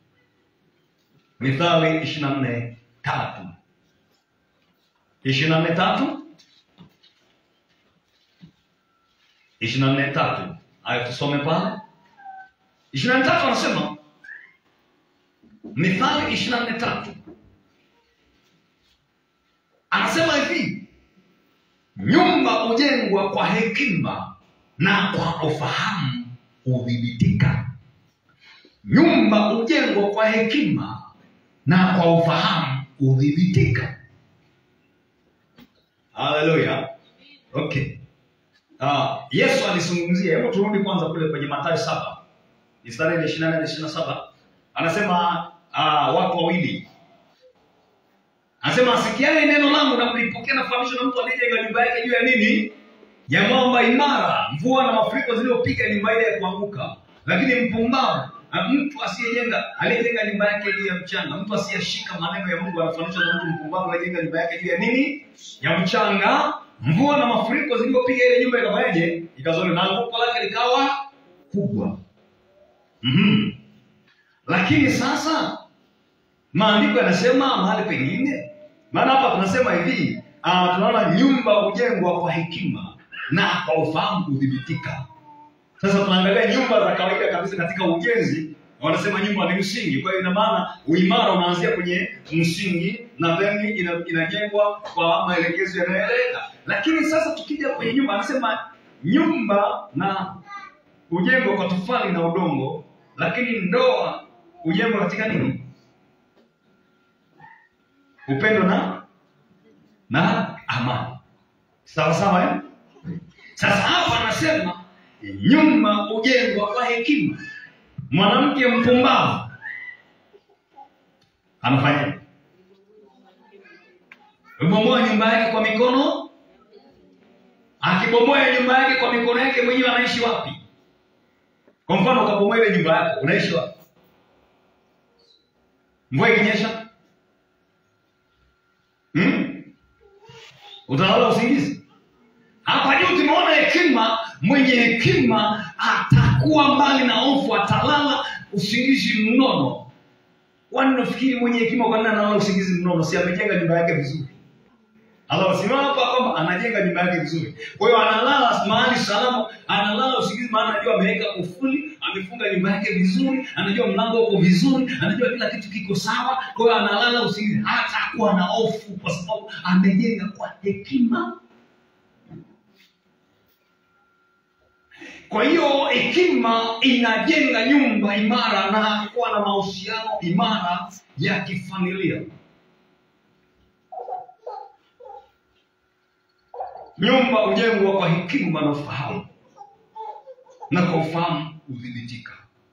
[SPEAKER 3] mithali ishiri na nne tatu ishiri na nne tatu ishiri na nne tatu haya tusome pale ishiri na nne tatu anasema mithali ishiri na nne tatu anasema hivi nyumba hujengwa kwa hekima na kwa ufahamu hudhibitika nyumba hujengwa kwa hekima na kwa ufahamu hudhibitika haleluya okay Ah, yesu alizungumzia hebu turudi kwanza kule kwenye matayo saba mistari ile ishiri nane ishiri saba anasema ah, wako wawili anasema asikiaye neno langu na kulipokea na kufahamishwa na mtu aliyejenga nyumba yake juu ya nini ya mwamba imara mvua na mafuriko ziliyopiga nyumba ile ya kuanguka lakini mpumbavu na mtu asiyejenga aliyejenga nyumba yake juu ya mchanga mtu asiyeshika maneno ya mungu anafanishwa na mtu mpumbavu aliyejenga nyumba yake juu ya nini ya mchanga mvua na mafuriko ziliyopiga ile nyumba ikafanyaje ikazole na anguko lake likawa kubwa mm-hmm. lakini sasa maandiko yanasema mahali pengine maana hapa tunasema hivi uh, tunaona nyumba hujengwa kwa hekima na kwa ufahamu kudhibitika sasa tunaangalia nyumba za kawaida kabisa katika ujenzi wanasema nyumba ni msingi kwa hiyo ina maana uimara unaanzia kwenye msingi na then ina, inajengwa kwa maelekezo yanayoeleka lakini sasa tukija kwenye nyumba anasema nyumba na hujengwa kwa tofali na udongo lakini ndoa hujengwa katika nini upendo na na amani sawa sawa eh? sasa hapa anasema nyumba hujengwa kwa hekima mwanamke mpumbavu anafanya ubomoa nyumba yake kwa mikono akibomoa nyumba yake kwa mikono yake mwenyewe anaishi wapi kwa mfano ukabomoa ile nyumba yako unaishi wapi mvua ikinyesha hmm? utalala usingizi hapa juu tumeona hekima mwenye hekima atakuwa mbali na hofu atalala usingizi mnono kwani nafikiri mwenye hekima kwa nini analala usingizi mnono si amejenga nyumba yake vizuri anasimama hapa kwamba anajenga nyumba yake vizuri kwa hiyo analala mahali salama analala usingizi maana anajua ameweka kufuli amefunga nyumba yake vizuri anajua mlango uko vizuri anajua kila kitu kiko sawa kwa hiyo analala usingizi hatakuwa na hofu kwa sababu amejenga kwa hekima kwa hiyo hekima inajenga nyumba imara na kuwa na mahusiano imara ya kifamilia nyumba hujengwa kwa hekima na ufahamu na kwa ufahamu hudhibitika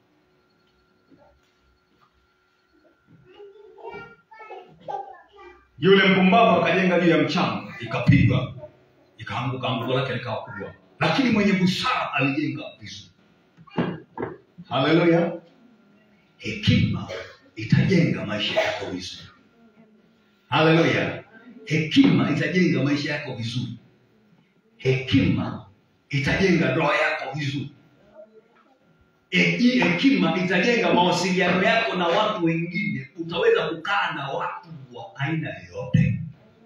[SPEAKER 3] yule mpumbavu akajenga juu ya mchanga ikapigwa ikaanguka anguko lake likawa kubwa lakini mwenye busara alijenga vizuri haleluya hekima itajenga maisha yako vizuri haleluya hekima itajenga maisha yako vizuri hekima itajenga ndoa yako vizuri Heki- hekima itajenga mawasiliano yako na watu wengine utaweza kukaa na watu wa aina yoyote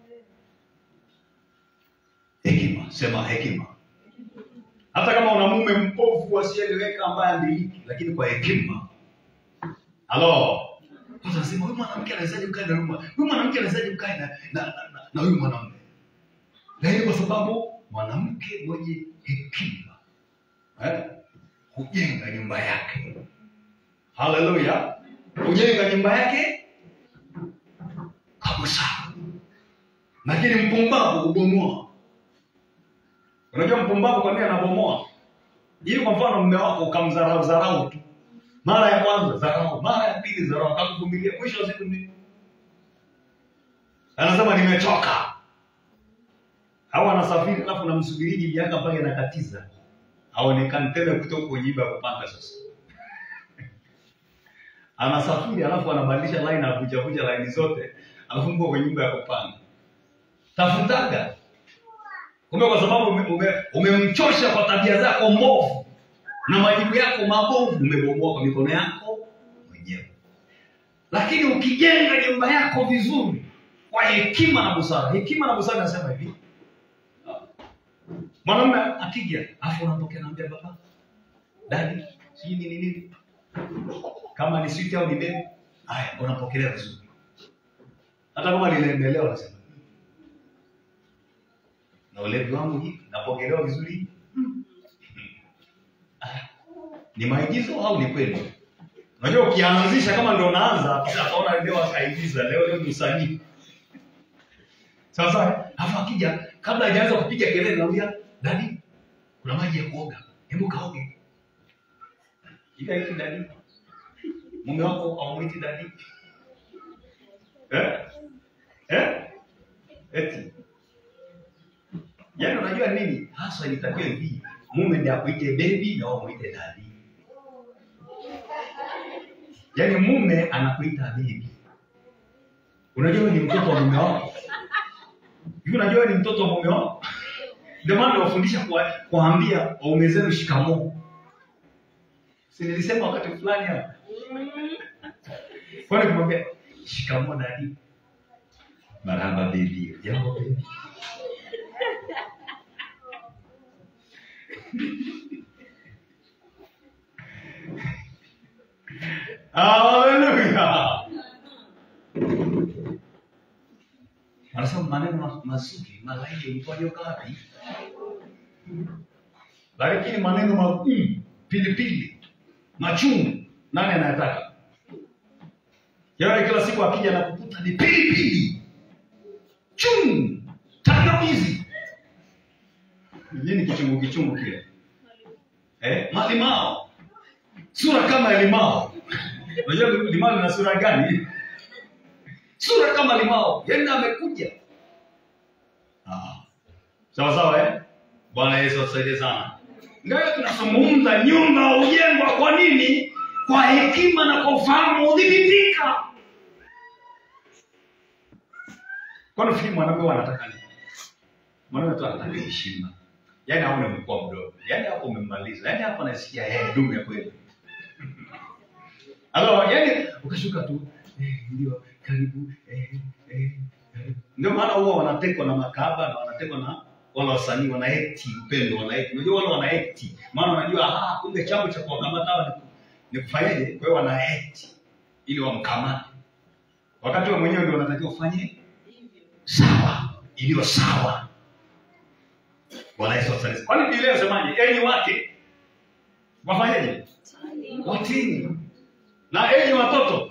[SPEAKER 3] hekima sema hekima hata kama una mume mpofu asieleweka ambaye amiliki lakini kwa hekima halo Watu wanasema huyu mwanamke anawezaje kukaa na huyu mwa- huyu mwanamke anawezaje kukaa na na- na- na- na huyu mwanamume lakini kwa sababu mwanamke mwenye hekima eh, hujenga nyumba yake haleluya hujenga nyumba yake kwa busara lakini mpumbavu hubomoa unajua mpumbavu kwa nini anabomoa ili kwa mfano mme wako ukamdharau dharau tu mara ya kwanza dharau mara ya pili dharau akakuvumilia mwisho wa siku ni anasema nimechoka au anasafiri alafu namsubiriji miaka mpaka inakatiza aonekane tena kutoka kwenye nyumba ya kupanga sasa anasafiri alafu anabadilisha line anavujavuja laini zote alafu mko kwenye nyumba ya kupanga tafutaga kumbe kwa sababu ume- ume- umemchosha kwa tabia zako mbovu na majibu yako mabovu umebomoa kwa mikono yako mwenyewe lakini ukijenga nyumba yako vizuri kwa hekima na busara hekima na busara nasema hivi mwanamume akija afu unapokea naambia baba dadi sijui nini nini kama ni switi au ni bebi haya unapokelea vizuri hata kama linaendelewa nasema na ulevi wangu hivi napokelewa vizuri hivi Ah, ni maigizo au ni kweli unajua ukianzisha kama ndo unaanza kisha ataona leo akaigiza leo leo ni usanii sasa alafu akija kabla hajaanza kupiga kelele naambia dadi kuna maji ya kuoga hebu kaoge ila hiki dadi mume wako aumwiti dadi eh? Eh? eti yaani unajua nini hasa ilitakiwa hivi mume ndiye akuite bebi na wewe muite dadi yaani mume anakuita bebi unajua wewe ni mtoto wa mume wako hivi unajua wewe ni mtoto wa mume wako ndio maana nawafundisha kwa- kuwaambia waume zenu shikamoo si nilisema wakati fulani hapa kwani kumwambia shikamoo dadi marhaba bebi jambo bebi haleluya anasema maneno ma- mazuri malaini mtwajoka wapi lakini maneno magumu pilipili machungu nani anayataka yaani kila siku akija na kukuta ni pilipili chungu tangawizi nini kichungu kichungu kile eh? malimao sura kama limao unajua limao lina sura gani sura kama limao yaani amekuja Ah. sawa sawa eh? bwana yesu atusaidie sana ndio tunazungumza nyumba hujengwa kwa nini kwa hekima na kwa ufahamu udhibitika kwani fikiri mwanaume wanataka nini mwanaume tu anataka heshima yaani aone mkua mdogo yaani hapo umemmaliza yaani hapo anasikia eh, dumu ya kweli Alo, yani ukashuka tu eh, ndio karibu eh, eh, karibu. Ndio maana huwa wanatekwa na makaba na wanatekwa na wale wasanii wanaekti upendo wanaekti. Unajua wale wanaekti. Maana wanajua ah kumbe chambo cha kuwakamata hawa ni, ni kufanyaje? Kwa hiyo wanaekti ili wamkamate. Wakati wewe mwenyewe ndio unatakiwa ufanye sawa, iliyo sawa. Bwana Yesu asifiwe. Kwani Biblia inasemaje? Enyi wake wafanyaje? Watini na enyi watoto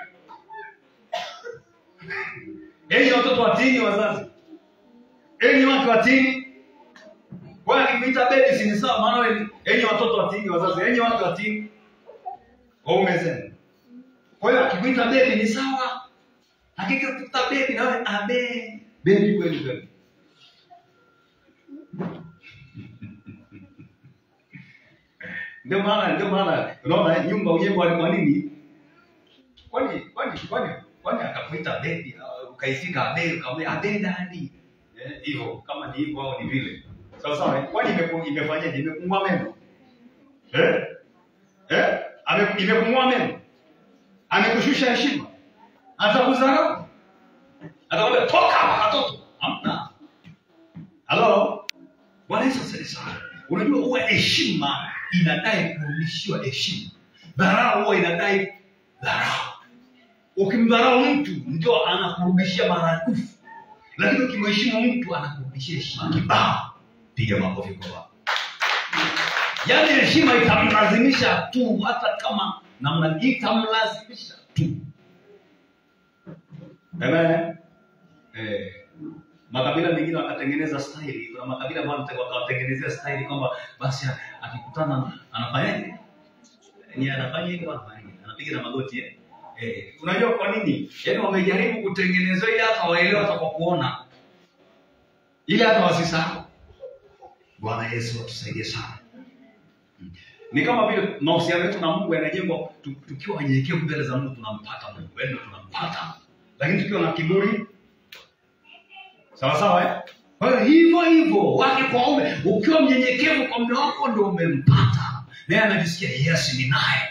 [SPEAKER 3] enyi watoto watini wazazi enyi wake watini kwa akikuita bebi si ni sawa maana wewe ni- enyi watoto watini wazazi enyi wake watini waume zenu kwa hiyo akikuita bebi ni sawa akikuita bebi na wewe abe bebi kweli kweli ndio maana ndio maana unaona nyumba ujengwa kwa nini kwani kwani kwani kwani akakuita bebi uh, ukaifika abe ukamwambia abe dadi Eh, hivyo kama ni hivyo au ni vile sawa sawa eh? kwani imeku- imefanyaje imekung'oa meno eh eh Ame- imekung'oa meno amekushusha heshima atakudharau atakwambia toka hapa katoto hamna halo bwana yesu asifiwe sana unajua huwa heshima inadai kurudishiwa heshima dharau huwa inadai dharau ukimdharau mtu ndio anakurudishia maradufu lakini ukimheshimu mtu anakurudishia heshima kibao piga makofi kwa baba yaani heshima itamlazimisha tu hata kama namna itamlazimisha tu Amen. Eh, makabila mengine wakatengeneza staili kuna makabila ambayo wate- wakawatengenezea staili kwamba basi akikutana anafanyaje ni anafanya hivyo anafanya hivyo. anapiga na magoti eh? Eh, unajua kwa nini yaani wamejaribu kutengeneza ili hata waelewe hata kwa kuona ili hata wasisahau bwana yesu atusaidie sana Mm. ni kama vile mahusiano yetu na mungu yanajengwa tu- tukiwa wanyenyekevu mbele za mungu tunampata mungu yaani ndio tunampata lakini tukiwa na kiburi sawa sawa eh? kwa hiyo hivyo hivyo wake kwa ume ukiwa mnyenyekevu kwa mume wako ndio umempata naye anajisikia yes ni naye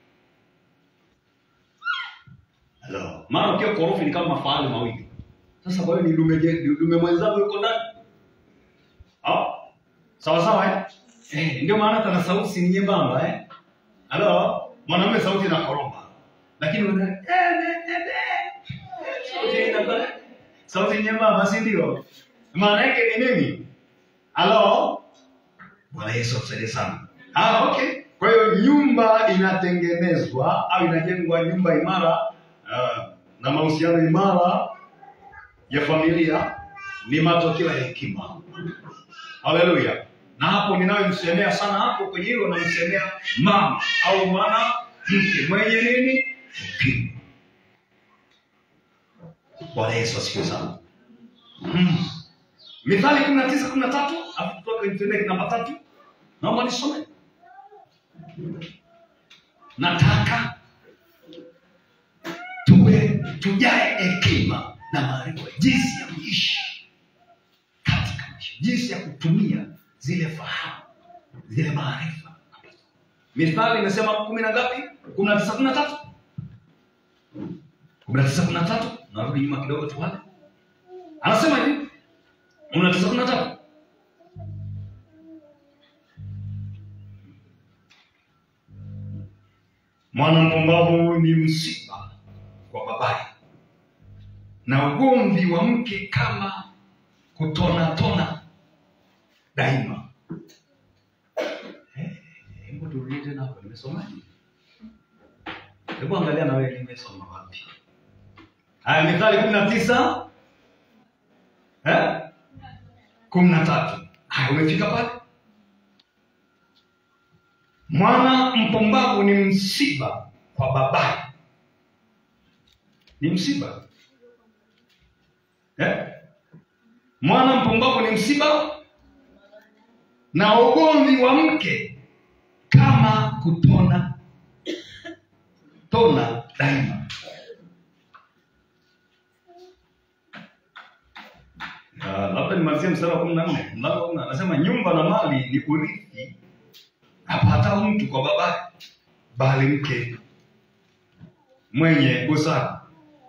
[SPEAKER 3] Hello. maana ukiwa korofi ni kama mafahali mawili sasa kwa hiyo ni dume je- ni dume mwenzangu yuko ndani Ah, sawa sawa eh? Eh, ndio maana hata na sauti si ni nyembamba eh? halo mwanamume sauti inakoroma lakini una eh, eh, eh, eh. sauti inakuwa sauti nyembamba si ndio maana yake ni nini halo bwana yesu atusaidie sana ah, okay kwa hiyo nyumba inatengenezwa au inajengwa nyumba imara uh, na mahusiano imara ya familia ni matokeo ya hekima haleluya na hapo ninayomsemea sana hapo kwenye hilo namsemea mama au mwana mke mwenye nini hekima bwana yesu asifiwe sana mm. mithali kumi na tisa kumi na tatu alafu tutoke nitendeke namba tatu naomba nisome nataka tuwe tujae hekima na maarifa jinsi ya kuishi katika maisha jinsi ya kutumia zile fahamu zile maarifa mithali imesema kumi na ngapi kumi na tisa kumi na tatu kumi na tisa kumi na tatu narudi nyuma kidogo tuale anasema hivi kumi na tisa kumi na tatu mwana mpumbavu ni msiba kwa babaye na ugomvi wa mke kama kutonatona daima Eh, hebu turudie tena hapo nimesomaje hebu angalia na wewe nimesoma wapi haya mithali kumi na tisa eh? kumi na tatu haya umefika pale mwana mpumbavu ni msiba kwa babaye ni msiba eh? mwana mpumbavu ni msiba na ugomvi wa mke kama kutona tona daima Ah, labda nimalizie mstari wa kumi na nne mlango wa kumi na- anasema nyumba na mali ni urithi apatao mtu kwa babaye bali mke mwenye busara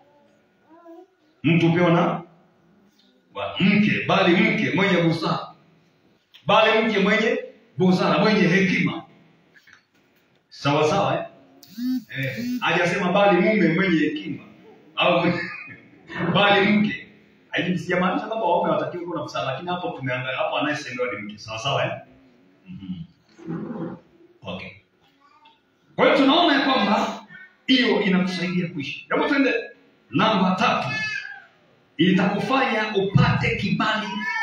[SPEAKER 3] mtu pia na wa mke bali mke mwenye busara bali mke mwenye busara mwenye hekima sawa sawa eh? Eh, hajasema bali mume mwenye hekima au mwenye- bali mke Haiji- sijamaanisha kwamba waume watakiwa kuwa na busara lakini hapo tumeangalia hapo anayesemewa ni mke sawa sawa eh? Mhm. okay kwa hiyo tunaona ya kwamba hiyo inakusaidia kuishi hebu tuende namba tatu itakufanya upate kibali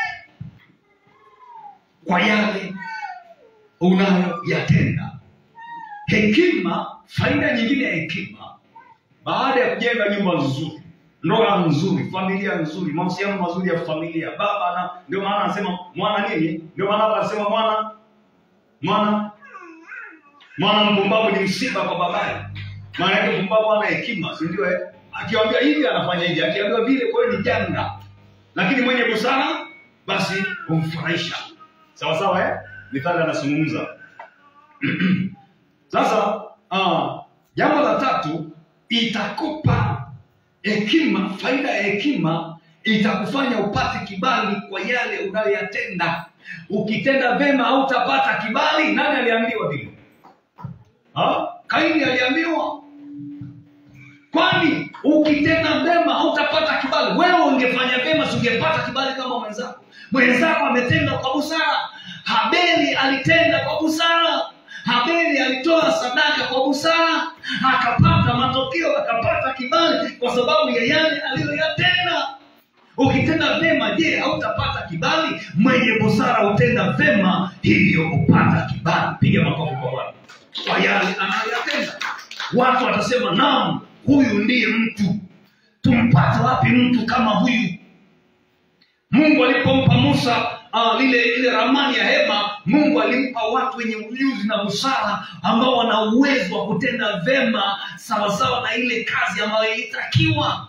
[SPEAKER 3] kwa yale unayoyatenda hekima faida nyingine ya hekima baada ya kujenga nyumba nzuri ndoa nzuri familia nzuri mahusiano mazuri ya familia baba na ndio maana anasema mwana nini ndio maana hapa anasema mwana mwana mwana mpumbavu ni msiba kwa babaye maana yake mpumbavu ana hekima si ndio eh? akiambiwa hivi anafanya hivi akiambiwa vile kwa hiyo ni janga lakini mwenye busara basi humfurahisha sawa sawa eh? mithali anazungumza sasa uh, jambo la tatu itakupa hekima faida ya hekima itakufanya upate kibali kwa yale unayoyatenda ukitenda vema hautapata kibali nani aliambiwa vile Ha? kaini aliambiwa kwani ukitenda vema hautapata kibali wewe ungefanya vema singepata kibali kama mwenzako mwenzako ametenda kwa busara habeli alitenda kwa busara habeli alitoa sadaka kwa busara akapata matokeo akapata kibali kwa sababu ya yale aliyoyatenda ukitenda vema je hautapata kibali mwenye busara hutenda vema hivyo hupata kibali piga makofi kwa bwana kwa yale anayoyatenda watu watasema naam huyu ndiye mtu tumpate wapi mtu kama huyu mungu alipompa musa uh, lile ile ramani ya hema mungu alimpa watu wenye ujuzi na busara ambao wana uwezo wa kutenda vema sawasawa na ile kazi ambayo ilitakiwa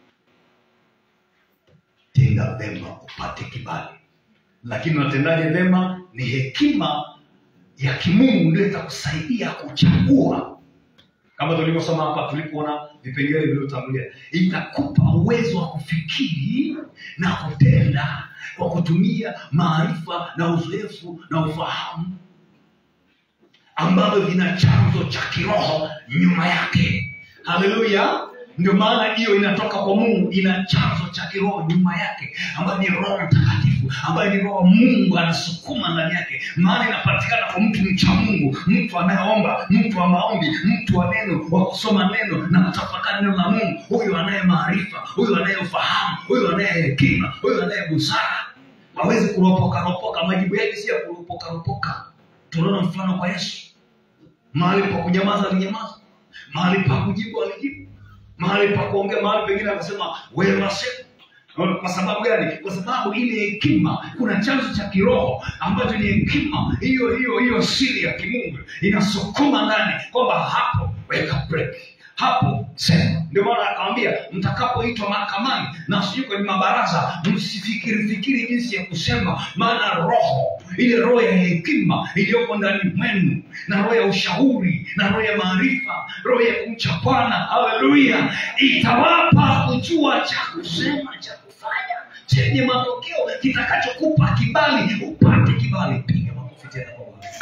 [SPEAKER 3] tenda vema upate kibali lakini unatendaje vema ni hekima ya kimungu ndio itakusaidia kuchagua kama tulivyosoma hapa tulipoona vipengele vilivyotangulia itakupa uwezo wa kufikiri na kutenda kwa kutumia maarifa na uzoefu na ufahamu ambavyo vina chanzo cha kiroho nyuma yake haleluya ndio maana hiyo inatoka kwa mungu ina chanzo cha kiroho nyuma yake ambayo ni roho mtakatifu mtakatifu ambaye ni roho wa mungu anasukuma ndani yake maana inapatikana kwa mtu mcha mungu mtu anayeomba mtu wa maombi mtu wa neno wa kusoma neno na kutafakari neno la mungu huyu anaye maarifa huyu anaye ufahamu huyu anaye hekima huyu anaye busara hawezi kuropokaropoka majibu yake si ya kuropokaropoka tunaona mfano kwa yesu mahali pa kunyamaza alinyamaza mahali pa kujibu alijibu mahali pa kuongea mahali pengine akasema wema sema kwa sababu gani kwa sababu ile hekima kuna chanzo cha kiroho ambacho ni hekima hiyo hiyo hiyo siri ya kimungu inasukuma ndani kwamba hapo weka break hapo sema ndio maana akawambia mtakapoitwa mahakamani na sijui kwenye mabaraza msifikiri fikiri jinsi ya kusema maana roho ile roho ya hekima iliyoko ndani mwenu na roho ya ushauri na roho ya maarifa roho ya kumcha bwana haleluya itawapa kujua cha kusema cha kufanya chenye matokeo kitakachokupa kibali upate kibali piga makofi tena kwa Bwana.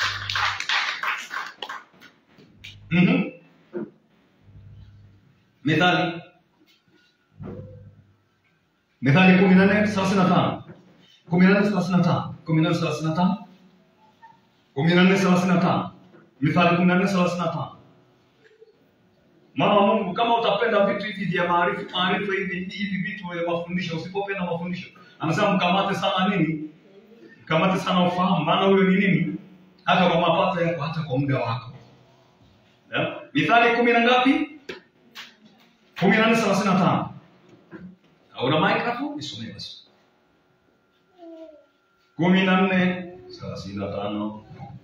[SPEAKER 3] Mhm. methali methali kumi na nne thelathini na tano kumi na nne thelathini na tano kumi na nne thelathini na tano kumi na nne thelathini na tano mithali kumi na nne thelathini na tano mwana wa mungu kama utapenda vitu hivi vya maarifa maarifa hivi hivi vitu vya mafundisho usipopenda mafundisho anasema mkamate sana nini mkamate sana ufahamu maana huyo ni nini hata kwa mapato yako hata kwa muda wako yeah? mithali kumi na ngapi kumi na nne thelathini na tano hauna microphone nisomee basi kumi na nne thelathini na tano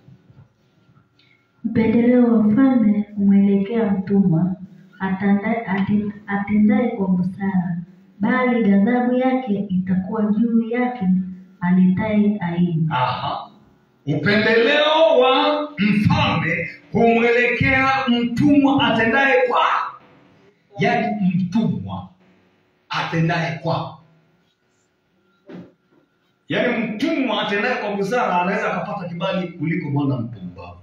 [SPEAKER 4] Upendeleo wa mfalme humwelekea mtumwa atanda- ate- atendaye kwa busara, bali ghadhabu yake itakuwa juu yake aletaye aibu.
[SPEAKER 3] Aha. upendeleo wa mfalme humwelekea mtumwa atendaye kwa yaani mtumwa atendaye kwa yaani mtumwa atendaye kwa busara anaweza akapata kibali kuliko mwana mpumbavu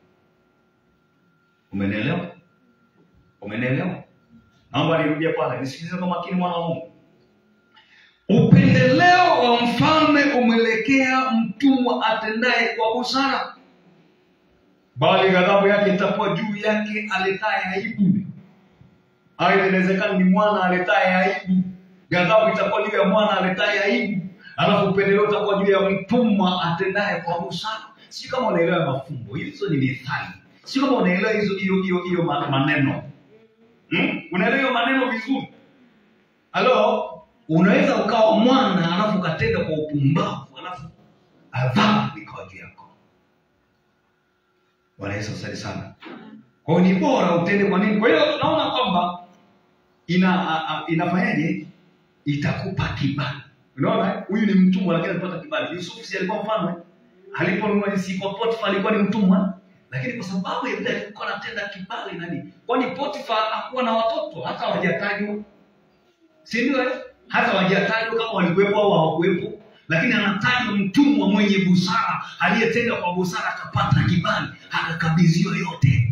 [SPEAKER 3] umenielewa umenielewa naomba nirudie pale nisikilize kwa makini mwana wa mungu upendeleo wa mfalme umwelekea mtumwa atendaye kwa busara bali ghadhabu yake itakuwa juu yake aletaye aibu aidha inawezekana ni mwana aletaye aibu ghadhabu itakuwa juu ya mwana aletaye aibu alafu upendeleo utakuwa juu ya mtumwa atendaye kwa busara si kama unaelewa mafumbo hizo ni mithali si kama unaelewa hizo hiyo hiyo hiyo ma- maneno hmm? unaelewa hiyo maneno vizuri halo unaweza ukawa mwana alafu ukatenda kwa upumbavu alafu adhabu ikawa juu yako bwana yesu asante sana kwa hiyo ni bora utende kwa nini kwa hiyo tunaona kwamba ina a, a, inafanyaje itakupa kibali unaona eh? huyu ni mtumwa lakini alipata kibali yusufu si alikuwa mfalme aliponunua si kwa potifa alikuwa ni mtumwa lakini kwa sababu ya vile alikuwa anatenda kibali nani kwani potifa hakuwa na watoto hata hawajatajwa si ndio eh? hata hawajatajwa kama walikuwepo au hawakuwepo lakini anatajwa mtumwa mwenye busara aliyetenda kwa busara akapata kibali akakabidhiwa yote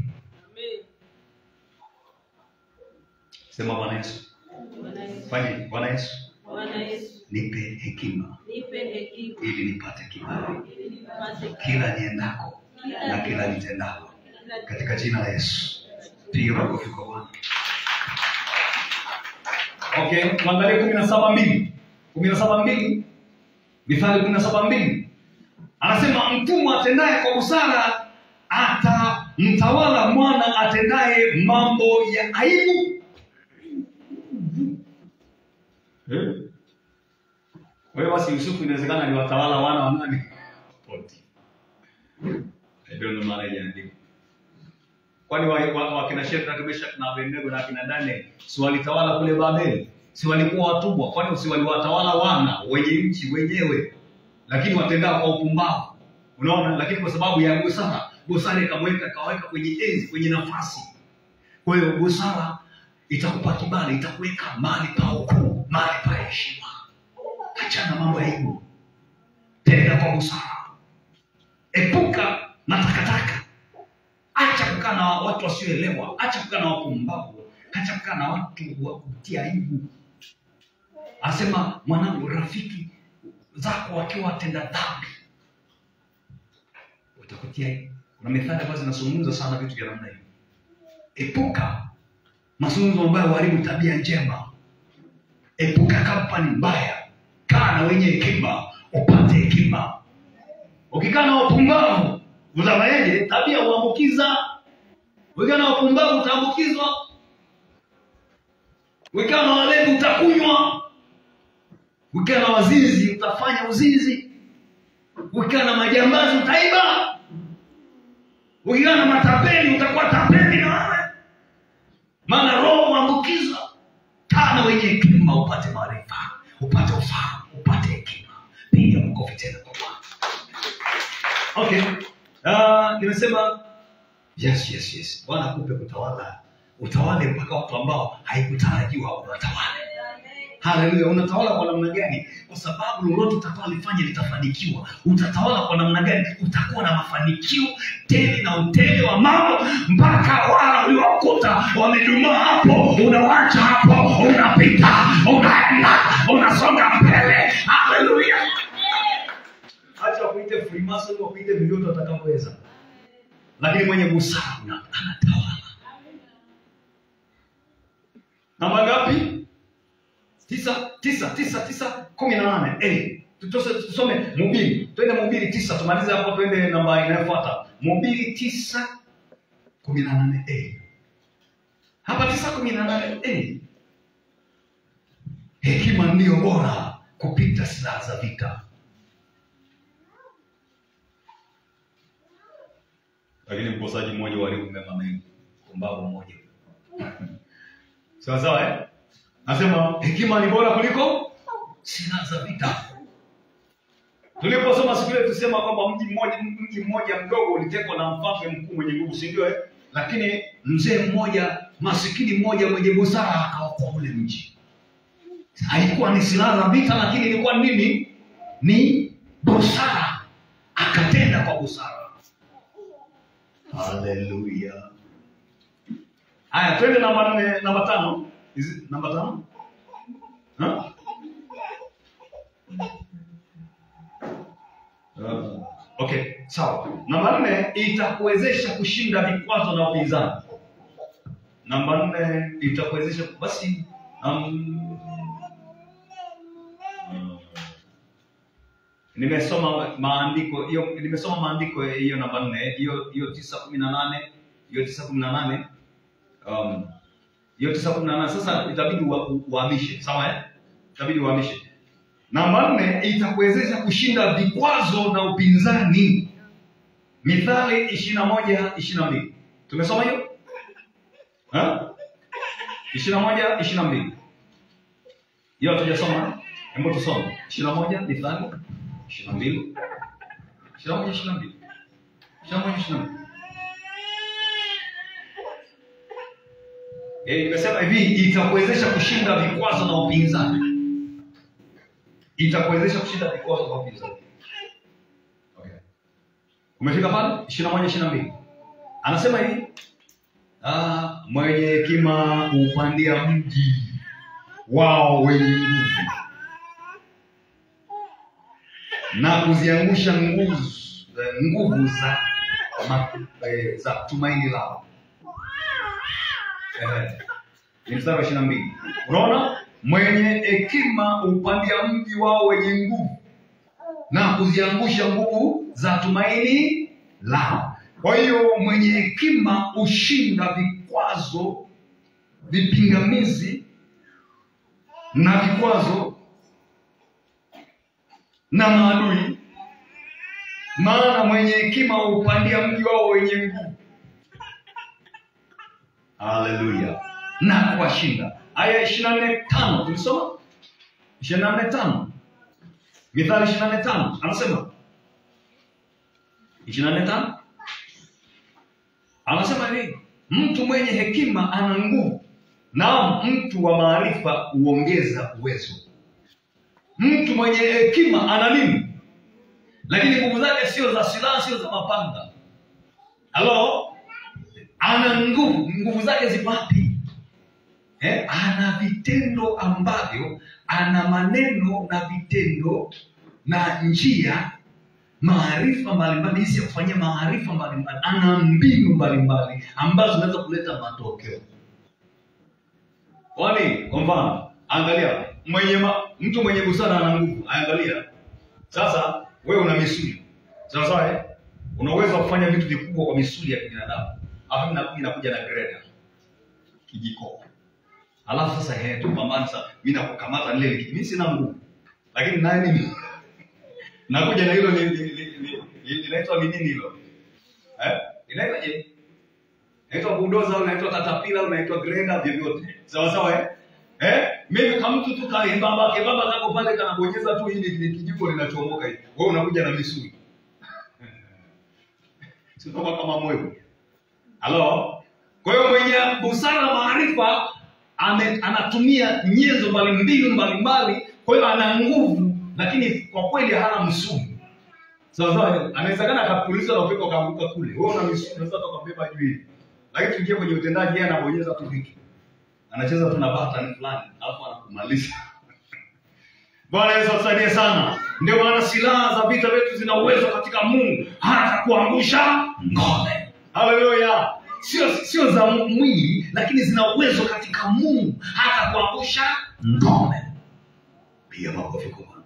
[SPEAKER 3] sema bwana yesu fanye bwana yesu
[SPEAKER 5] Bwana Yesu,
[SPEAKER 3] nipe hekima
[SPEAKER 5] nipe hekima
[SPEAKER 3] ili nipate kibali
[SPEAKER 5] ili nipate
[SPEAKER 3] kila niendako na kila nitendako katika jina la yesu piga makofi kwa bwana okay tuangalie kumi na saba mbili kumi na saba mbili mithali kumi na saba mbili anasema mtumwa atendaye kwa busara atamtawala mwana atendaye mambo ya aibu Eh? kwa hiyo basi yusufu inawezekana aliwatawala wana wa nani Poti. I don't know maana haijaandikwa. kwani wa- wa- wakina Shadraka, Meshaki na Abednego na akina Daniel si walitawala kule Babeli? Si walikuwa watumwa? Kwani si waliwatawala wana wenye nchi wenyewe, lakini watendao kwa upumbavu? Unaona, lakini kwa sababu ya busara, busara ikamweka ikaweka kwenye enzi, kwenye nafasi. Kwa hiyo busara itakupa kibali, itakuweka mahali pa ukuu, mahali pa heshima. Achana mambo ya aibu, tenda kwa busara, epuka na takataka acha kukaa na watu wasioelewa acha kukaa na wapumbavu acha kukaa na watu wa kutia aibu anasema mwanangu rafiki zako wakiwa watenda dhambi utakutia kuna methali ambazo zinazungumza sana vitu vya namna hiyo epuka mazungumzo ambayo huharibu tabia njema epuka kampani mbaya kaa na wenye hekima upate hekima ukikaa na wapumbavu utafanyaje tabia huambukiza ukikaa na wapumbavu utaambukizwa ukikaa na walevi utakunywa ukikaa na wazinzi utafanya uzinzi ukikaa na majambazi utaiba ukikaa na matapeli utakuwa tapeli na wewe maana roho huambukiza kaa na wenye hekima upate maarifa upate ufahamu upate hekima piga mkofi tena kwa bwana okay uh, nimesema yes yes yes bwana akupe kutawala utawale mpaka watu ambao haikutarajiwa unatawale haleluya unatawala kwa namna gani kwa sababu lolote utakalolifanya litafanikiwa utatawala kwa namna gani utakuwa na mafanikio tele na utele wa mambo mpaka wala uliowakuta wamedumaa hapo unawacha hapo unapita unaenda unasonga mbele haleluya acha wakuite freemason wakuite vyovyote watakavyoweza lakini mwenye busara una- anatawala namba ngapi tisa tisa tisa tisa kumi na nane Eh, tutose- tusome mubiri twende mubiri tisa tumalize hapo twende namba inayofuata mubiri tisa kumi na nane Eh. hapa tisa kumi na nane Eh. hekima ndiyo bora kupita silaha za vita lakini mkosaji mmoja uharibu mema mengi pumbavu mmoja sawa sawa eh? nasema hekima ni bora kuliko silaha za vita tuliposoma siku ile tusema kwamba mji mmoja mji mmoja mdogo ulitekwa na mfalme mkuu mwenye nguvu si ndio eh? lakini mzee mmoja masikini mmoja mwenye busara akaokoa ule mji haikuwa ni silaha za vita lakini ilikuwa nini ni busara akatenda kwa busara haleluya haya twende namba nne namba tano Is it namba tano Huh? Uh, okay sawa namba nne itakuwezesha kushinda vikwazo na upinzani namba nne itakuwezesha basi um, uh, nimesoma maandiko hiyo nimesoma maandiko hiyo namba nne hiyo hiyo tisa kumi na nane hiyo tisa kumi na nane um, hiyo tisa kumi na nane sasa itabidi ua- u- uhamishe sawa eh? itabidi uhamishe namba nne itakuwezesha kushinda vikwazo na upinzani mithali ishiri na moja ishiri na mbili tumesoma hiyo ishiri na moja ishiri na mbili hiyo hatujasoma hebu tusome ishiri na moja mithali ishiri na mbili ishiri na moja ishiri na mbili ishiri na moja ishiri na mbili Eh, nimesema hivi itakuwezesha kushinda vikwazo na upinzani itakuwezesha kushinda vikwazo na upinzani okay. umefika pale ishiri na moja ishiri na mbili anasema hivi ah, mwenye hekima huupandia mji wao wenye nguvu na kuziangusha nguvu eh, nguvu za ma, eh, za tumaini lao Eh, ni mstari wa ishiri na mbili unaona mwenye hekima hupandia mji wao wenye nguvu na kuziangusha nguvu za tumaini lao kwa hiyo mwenye hekima hushinda vikwazo vipingamizi na vikwazo na maadui maana mwenye hekima huupandia mji wao wenye nguvu haleluya na kuwashinda aya ishiri na nne tano tulisoma ishiri na nne tano mithali ishiri na nne tano anasema ishiri na nne tano anasema hivi mtu mwenye hekima ana nguvu naam mtu wa maarifa huongeza uwezo mtu mwenye hekima ana nini lakini nguvu zake sio za silaha sio za mapanga halo ana nguvu nguvu zake ziko wapi eh? ana vitendo ambavyo ana maneno na vitendo na njia maarifa mbalimbali jinsi ya kufanyia maarifa mbalimbali ana mbinu mbalimbali ambazo zinaweza kuleta matokeo kwani kwa mfano angalia mwenye ma, mtu mwenye busara ana nguvu angalia sasa wewe una misuli sawa sawa eh? una uwezo wa kufanya vitu vikubwa kwa misuli ya kibinadamu alafu mimi nakuja nakuja na greda kijiko alafu sasa he tupambane sasa mimi nakukamata lile liki- mimi sina nguvu lakini naye mimi nakuja na hilo li- li- li- li- li- linaitwa ni nini hilo eh inaitwa je inaitwa bulldozer au inaitwa katapila au inaitwa greda vyovyote sawa sawa eh eh mimi kama mtu tu kale baba ke baba kako pale kanabonyeza tu hili ni kijiko linachomoka hivi wewe unakuja na misuli sio kama moyo halo kwa hiyo mwenye busara na maarifa ame- anatumia nyenzo mbali mbinu mbalimbali kwa hiyo ana nguvu lakini kwa kweli hana msuli sawa sawa anawezekana akapuliza na upepo akaanguka kule wewe una misuli unaweza hata ukambeba juu hivi lakini tuingie kwenye utendaji yeye anabonyeza tu vitu anacheza tu na button fulani alafu anakumaliza bwana yesu atusaidie sana ndio maana silaha za vita vyetu zina uwezo katika mungu hata kuangusha ngome haleluya sio sio za mwili lakini zina uwezo katika mungu hata kuangusha ngome piga makofi kubwa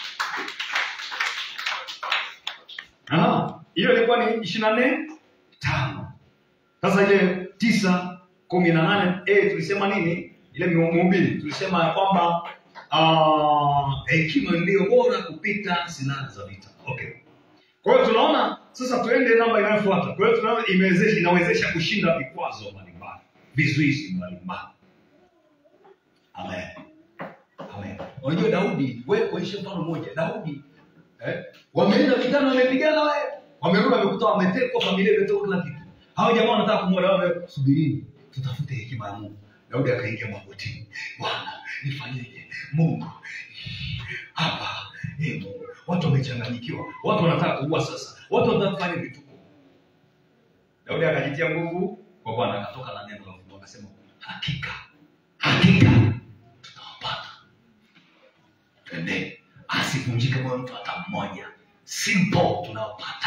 [SPEAKER 3] Aha, hiyo ilikuwa ni ishiri na nne tano sasa ile tisa kumi na nane eh, tulisema nini ile mhubiri tulisema ya kwamba ah, hekima ndiyo bora kupita silaha za vita okay kwa hiyo tunaona sasa tuende namba inayofuata kwa hiyo tunaona imewezesha inawezesha kushinda vikwazo mbalimbali vizuizi mbalimbali amen amen unajua daudi wewe kuonyesha mfano mmoja daudi eh, wameenda vitani wamepigana we wamerudi wamekuta wametekwa familia imetoka kila kitu hao jamaa wanataka kumwona wame subirini tutafute hekima ya mungu daudi akaingia magotini bwana nifanyeje mungu hapa eh, Mungu watu wamechanganyikiwa watu wanataka kuua sasa watu wanataka kufanya vituko daudi akajitia nguvu kwa bwana akatoka na neno la mungu akasema hakika hakika tutawapata twende asivunjike moyo mtu hata mmoja simple tunawapata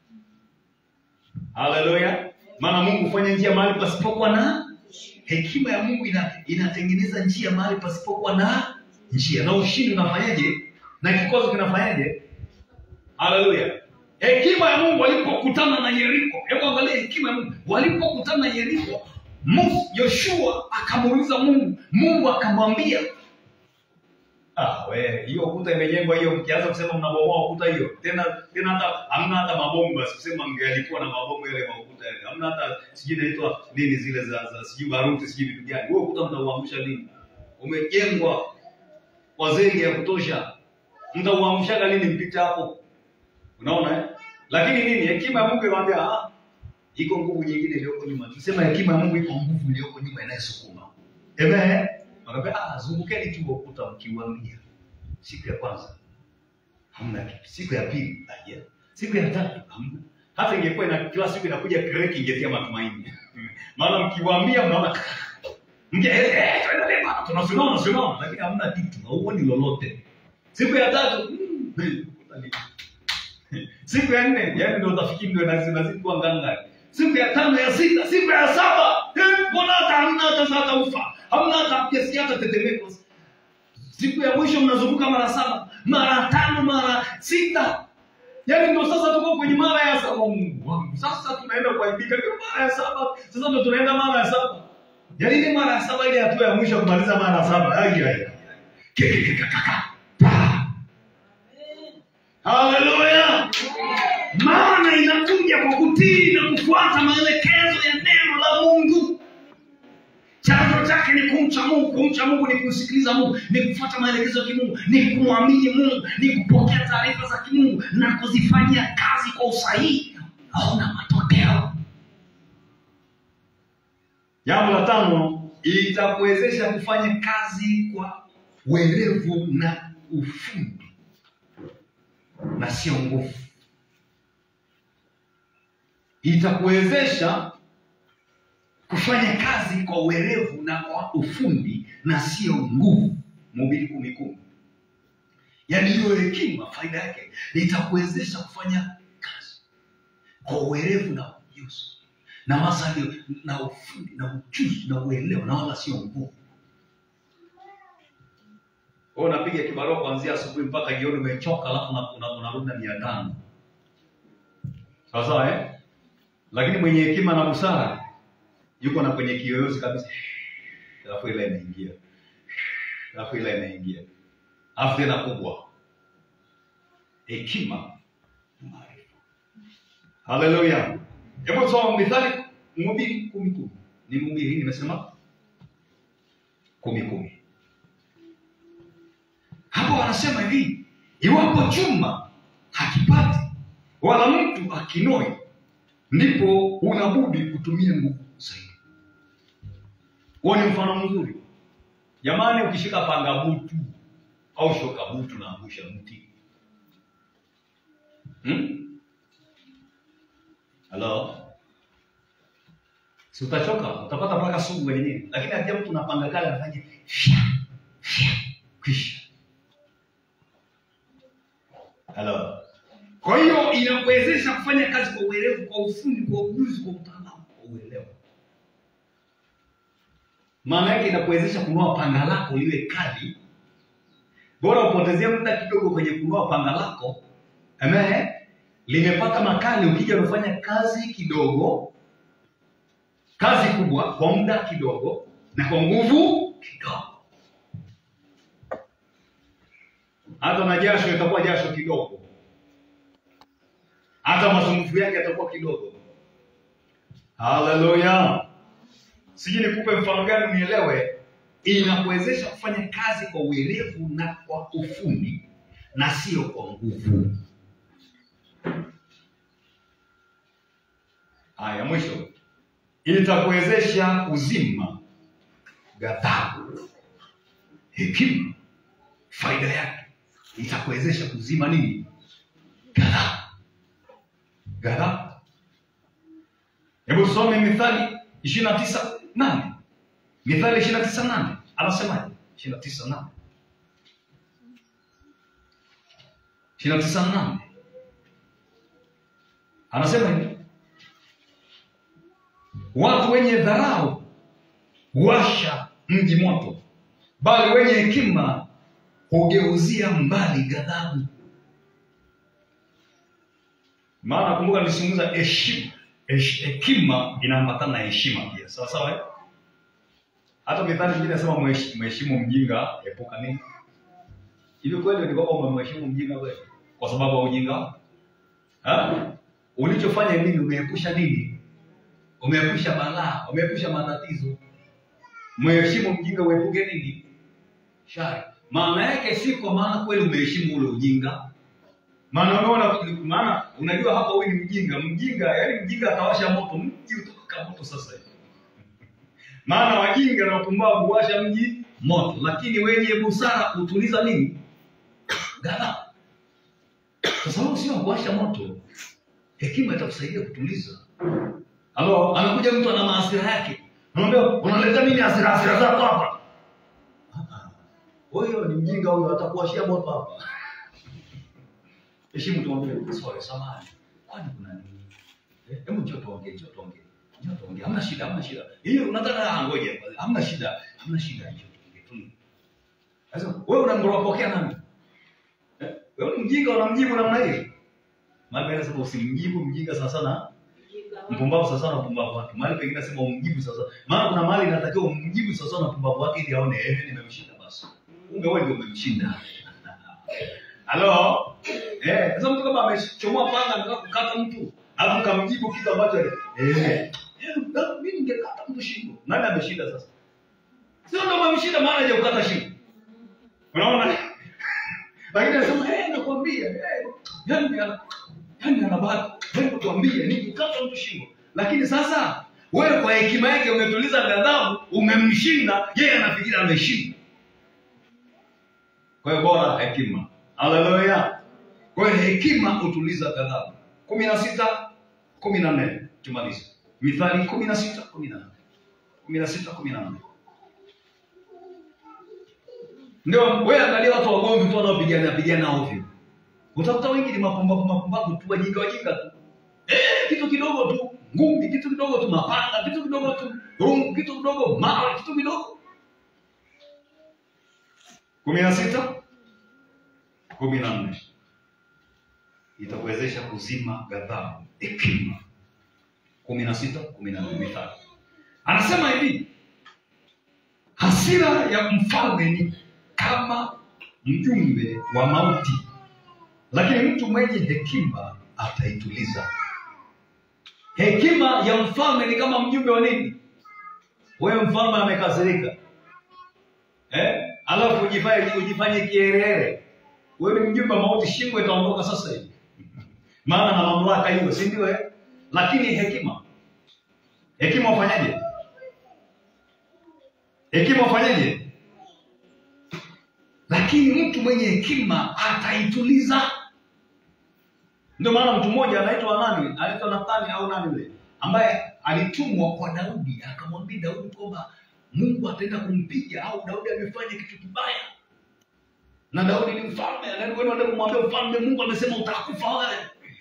[SPEAKER 3] haleluya maana mungu hufanya njia mahali pasipokuwa na hekima ya mungu ina, inatengeneza njia mahali pasipokuwa na njia na ushindi unafanyaje na kikozo kinafanyaje haleluya hekima ya mungu walipokutana na yeriko hebu angalia hekima ya mungu walipokutana na yeriko Mu- yoshua akamuuliza mungu mungu akamwambia Ah, we, hiyo ukuta imejengwa hiyo, mkianza kusema mnabomoa ukuta hiyo tena tena, hata hamna hata mabomu, basi kusema mngealikuwa na mabomu yale makuta yale, hamna hata sijui inaitwa nini zile za, za sijui baruti sijui vitu gani. Huo ukuta mtauamsha lini? Umejengwa kwa zege ya kutosha, mtauamshaga lini mpita hapo? Unaona eh? Lakini nini, hekima ya Mungu inamwambia ah, iko nguvu nyingine iliyoko nyuma. Tusema hekima ya Mungu iko nguvu iliyoko nyuma inayosukuma. Amen. Wakaambia ah, zungukeni tu ukuta mkiuambia. Siku ya kwanza hamna kitu, siku ya pili aje, siku ya tatu hamna. Hata ingekuwa ina kila siku inakuja kreki, ingetia matumaini maana mkiwaambia mnaona mke eh, eh, tuendelee bana, tunasimama tunasimama, lakini hamna kitu, hauoni lolote. Siku ya tatu mm, eh, ukuta ni- siku ya nne yani ndio utafikiri ndio inazi- inazidi kuwa nganga siku ya tano ya sita siku ya saba eh, mbona hata hamna hata hata ufa hamna hata kiasi hata tetemeko siku ya mwisho mnazunguka mara saba mara tano mara sita yaani ndo sasa tuko kwenye mara ya saba mungu wangu sasa tunaenda kuaibika ndio mara ya saba sasa ndo tunaenda mara ya saba yaani ni mara ya saba ile hatua ya mwisho ya kumaliza mara ya saba ai ai ai. Kekekekakaka. Pa. haleluya maana inakuja kwa kutii na kufuata maelekezo ya neno la mungu chanzo chake ni kumcha mungu kumcha mungu ni kumsikiliza mungu ni kufuata maelekezo ya kimungu ni kumwamini mungu ni kupokea taarifa za kimungu na kuzifanyia kazi kwa usahihi auna matokeo jambo la tano itakuwezesha kufanya kazi kwa werevu na ufundi na sio nguvu itakuwezesha kufanya kazi kwa uwerevu na kwa ufundi na sio nguvu mhubiri kumi kumi yaani hiyo hekima faida yake itakuwezesha kufanya kazi kwa uwerevu na ujuzi na wasali na ufundi na ujuzi na uelewa na wala sio nguvu wewe unapiga kibarua kuanzia asubuhi mpaka jioni umechoka alafu una- una- unarudi na mia tano sawa sawa eh? lakini mwenye hekima na busara yuko na kwenye kiyoyozi kabisa alafu ile inaingia alafu ile inaingia alafu tena kubwa hekima na maarifa haleluya hebu soma mithali mhubiri kumi kumi ni mhubiri nimesema kumi kumi hapo wanasema hivi iwapo chuma hakipati wala mtu akinoi ndipo unabudi kutumia nguvu zaidi huo ni mfano mzuri jamani ukishika panga butu au shoka butu naangusha mti hmm? halo si utachoka utapata mpaka sugu kwenye nini lakini akija mtu napanga kale anafanya fya fya kisha halo kwa hiyo inakuwezesha kufanya kazi kwa uelevu kwa ufundi kwa ujuzi kwa utaalamu kwa uelewa maana yake inakuwezesha kunua panga lako liwe kali bora upotezea muda kidogo kwenye kunua panga lako Amen. limepata makali ukija umefanya kazi kidogo kazi kubwa kwa muda kidogo na kwa nguvu kidogo hata na jasho itakuwa jasho kidogo hata masumbufu yake yatakuwa kidogo haleluya sijui nikupe mfano gani unielewe inakuwezesha kufanya kazi kwa uelevu na kwa ufundi na sio kwa nguvu haya mwisho itakuwezesha kuzima ghadhabu hekima faida yake itakuwezesha kuzima nini ghadhabu ghadhabu hebu tusome mithali ishirini na tisa nane mithali ishirini na tisa nane anasemaje ishirini na tisa nane ishirini na tisa nane anasema hivi watu wenye dharau huwasha mji moto bali wenye hekima hugeuzia mbali ghadhabu maana kumbuka nilizungumza heshima Hesh- hekima inaambatana na heshima pia sawa sawa eh? hata mithali nyingine nasema mhesh- mheshimu mjinga epuka nini hivi kweli ni kwamba umemheshimu mjinga kweli kwa sababu ya ujinga wako? Ha? ulichofanya nini umeepusha nini umeepusha balaa umeepusha matatizo mheshimu mjinga uepuke nini shari maana yake si kwa maana kweli umeheshimu ule ujinga maana unaona maana unajua hapa huyu ni mjinga mjinga yaani mjinga atawasha moto mji utatoka moto sasa hivi maana wajinga na wapumbavu huwasha mji moto lakini wenye busara hutuliza nini ghadhabu kwa sababu sio kuwasha moto hekima itakusaidia kutuliza halo anakuja mtu ana maasira yake unaambia unaleta nini hasira hasira zako hapa Ah, ah. huyo ni mjinga huyo atakuwashia moto hapa heshimu tuongee sorry samahani kwani kuna nini Eh, hebu njoo tuongee njoo tuongee njoo tuongee hamna shida hamna shida hiyo unataka ah, ngoja hamna shida hamna shida njoo tuongee tu sasa wewe unamropokea nani eh wewe ni mjinga unamjibu namna hiyo maana anasema usimjibu mjinga sana sana mpumbavu sasa sana mpumbavu wake mahali pengine nasema umjibu sasa maana kuna mahali inatakiwa umjibu sasa sana mpumbavu wake ili aone eh nimemshinda basi kumbe wewe ndio umemshinda halo eh sasa mtu kama amechomoa panga anataka kukata mtu alafu kamjibu kitu ambacho eh eh, mimi ningekata mtu shingo nani ameshinda sasa sio ndo amemshinda maana hajakukata shingo unaona lakini anasema eh nakwambia eh yani ana- yani ana bahati hebu tuambie nikukata mtu shingo lakini sasa wewe kwa hekima yake umetuliza ghadhabu umemshinda yeye anafikiri ameshinda kwa hiyo bora hekima haleluya kwa hiyo hekima hutuliza ghadhabu kumi na sita kumi na nne tumalize mithali kumi na sita kumi na nne kumi na sita kumi na nne ndio wewe angalia watu wagomvi tu wanaopigana pigana ovyo utakuta wengi ni mapumbavu mapumbavu tu wajinga wajinga tu eh, kitu kidogo tu ngumi kitu kidogo tu mapanga kitu kidogo tu rungu kitu kidogo mawe kitu kidogo kumi na sita kumi na nne itakuwezesha kuzima ghadhabu hekima kumi na sita kumi na nne mithali anasema hivi hasira ya mfalme ni kama mjumbe wa mauti lakini mtu mwenye hekima ataituliza hekima ya mfalme ni kama mjumbe wa nini wewe mfalme amekasirika eh? alafu ujifanye ujifanye kierere wewe ni mjumbe wa mauti shingo itaondoka sasa hivi maana na mamlaka hiyo si ndio eh? lakini hekima hekima wafanyaje hekima wafanyaje lakini mtu mwenye hekima ataituliza ndio maana mtu mmoja anaitwa nani anaitwa nathani au nani yule ambaye alitumwa kwa daudi akamwambia daudi kwamba mungu ataenda kumpiga au daudi amefanya kitu kibaya na daudi ni mfalme anaenda kumwambia mfalme mungu amesema utakufa wewe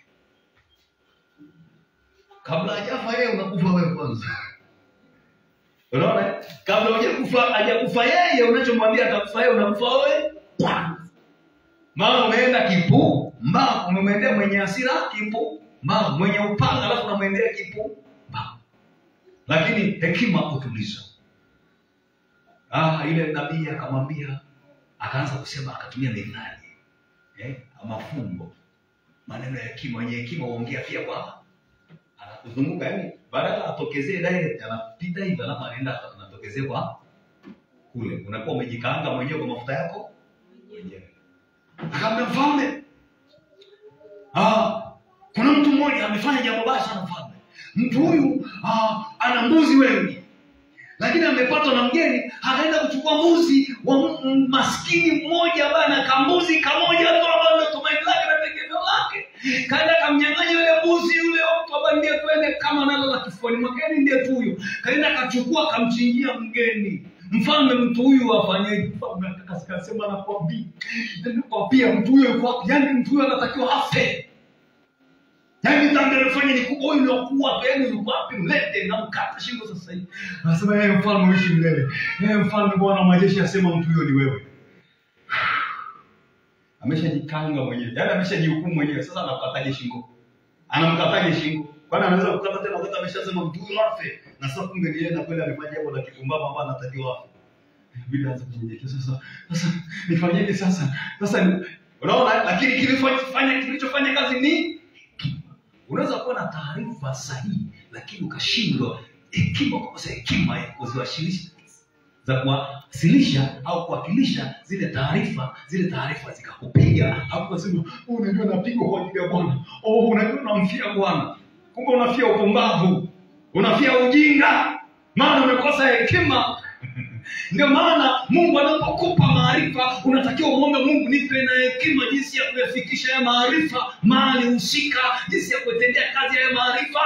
[SPEAKER 3] kabla hajafa yeye unakufa wewe kwanza unaona kabla hujakufa hajakufa yeye unachomwambia atakufa yeye unakufa wewe kwanza maana umeenda kipu mba umemwendea mwenye hasira kipu mba mwenye upanga alafu unamwendea kipu mba lakini hekima utuliza ah, ile nabii akamwambia akaanza kusema akatumia methali eh, mafumbo maneno ya hekima wenye hekima huongea pia kwa anakuzunguka yani badala atokezee direct anapita hivi alafu anaenda anatokezea kwa kule unakuwa umejikaanga mwenyewe kwa mafuta yako mwenyewe akamwambia mfalme ah, kuna mtu mmoja amefanya jambo baya sana mfalme mtu huyu ah, ana mbuzi wengi lakini amepatwa na mgeni akaenda kuchukua mbuzi wa m- m- maskini mmoja ambaye ana kambuzi kamoja tu ambayo ndio tumaini lake na tegemeo lake kaenda kamnyang'anya yule mbuzi yule mtu ambaye ndiye tuende kama nalala kifuani mwake yani ndiye tu huyo kaenda akachukua akamchinjia mgeni mfalme mtu huyu afanyeje mfalme akasema nakwambia nakwambia mtu huyo yuko wapi yani mtu huyo anatakiwa afe yaani dhambi alifanya ni kubwa huyu niokuwa yani yuko wapi mlete na mkata shingo sasa hivi anasema yeye mfalme uishi milele yeye mfalme bwana wa majeshi asema mtu huyo ni wewe ameshajikanga mwenyewe yaani ameshajihukumu mwenyewe sasa anamkataje shingo anamkataje shingo kwani anaweza kukata tena wakati ameshasema mtu huyo afe na sasa kumbe ni yeye na kweli amefanya jambo la kipumbavu ambalo anatakiwa afe inabidi aanze kunyenyekea sasa sasa nifanyeje sasa sasa ni- unaona lakini kilichofanya kilichofanya kazi ni unaweza kuwa na taarifa sahihi lakini ukashindwa hekima kukosa hekima ya kuziwasilisha za kuwasilisha au kuwakilisha zile taarifa zile taarifa zikakupiga au ukasema "Oh, unajua napigwa kwa ajili ya bwana oh, unajua unamfia bwana kumbe unafia upumbavu unafia ujinga maana umekosa hekima ndio maana mungu anapokupa maarifa unatakiwa umwombe mungu nipe na hekima jinsi ya kuyafikisha ya maarifa mahali husika jinsi ya kuitendea kazi ya maarifa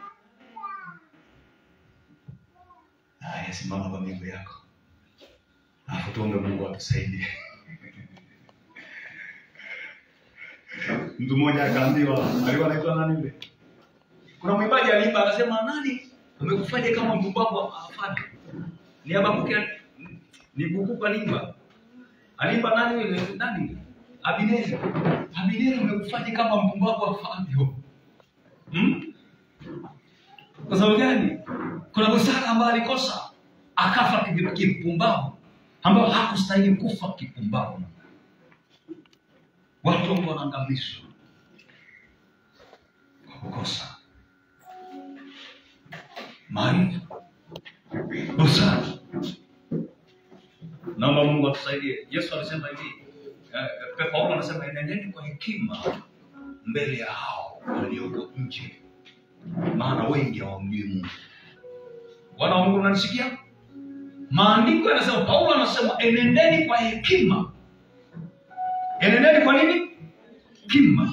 [SPEAKER 3] haya simama kwa miguu yako alafu tuombe mungu atusaidie mtu mmoja akaambiwa alikuwa anaitwa nani yule kuna mwimbaji aliimba akasema nani umekufanya kama mpumbavu afanye ni abakuke ni bukuku alimba alimba nani yule nani abineri abineri umekufanya kama mpumbavu afavyo hmm? kwa sababu gani kuna busara ambayo alikosa akafa kivi- kipumbavu ambayo hakustahili kufa kipumbavu watu ambao wanaangamizwa kwa kukosa maarifa busara naomba mungu atusaidie yesu alisema hivi eh, eh, paulo anasema enendeni kwa hekima mbele ya hao walioko nje maana wengi hawamjui mungu wana wa mungu unanisikia maandiko yanasema paulo anasema enendeni kwa hekima enendeni kwa nini hekima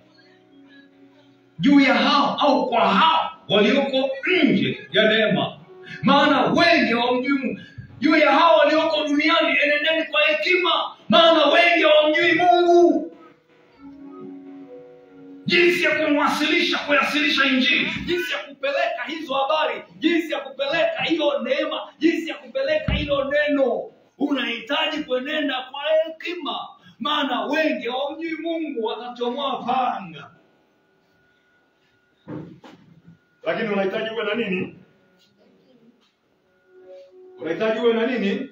[SPEAKER 3] juu ya hao au kwa hao walioko nje ya neema maana wengi hawamjui Mungu. juu ya hao walioko duniani enendeni kwa hekima jinsi ya kupeleka hiyo neema jinsi ya kupeleka hilo neno unahitaji kuenenda kwa hekima maana wengi hawamjui mungu watachomoa panga
[SPEAKER 6] lakini unahitaji uwe na nini unahitaji uwe na nini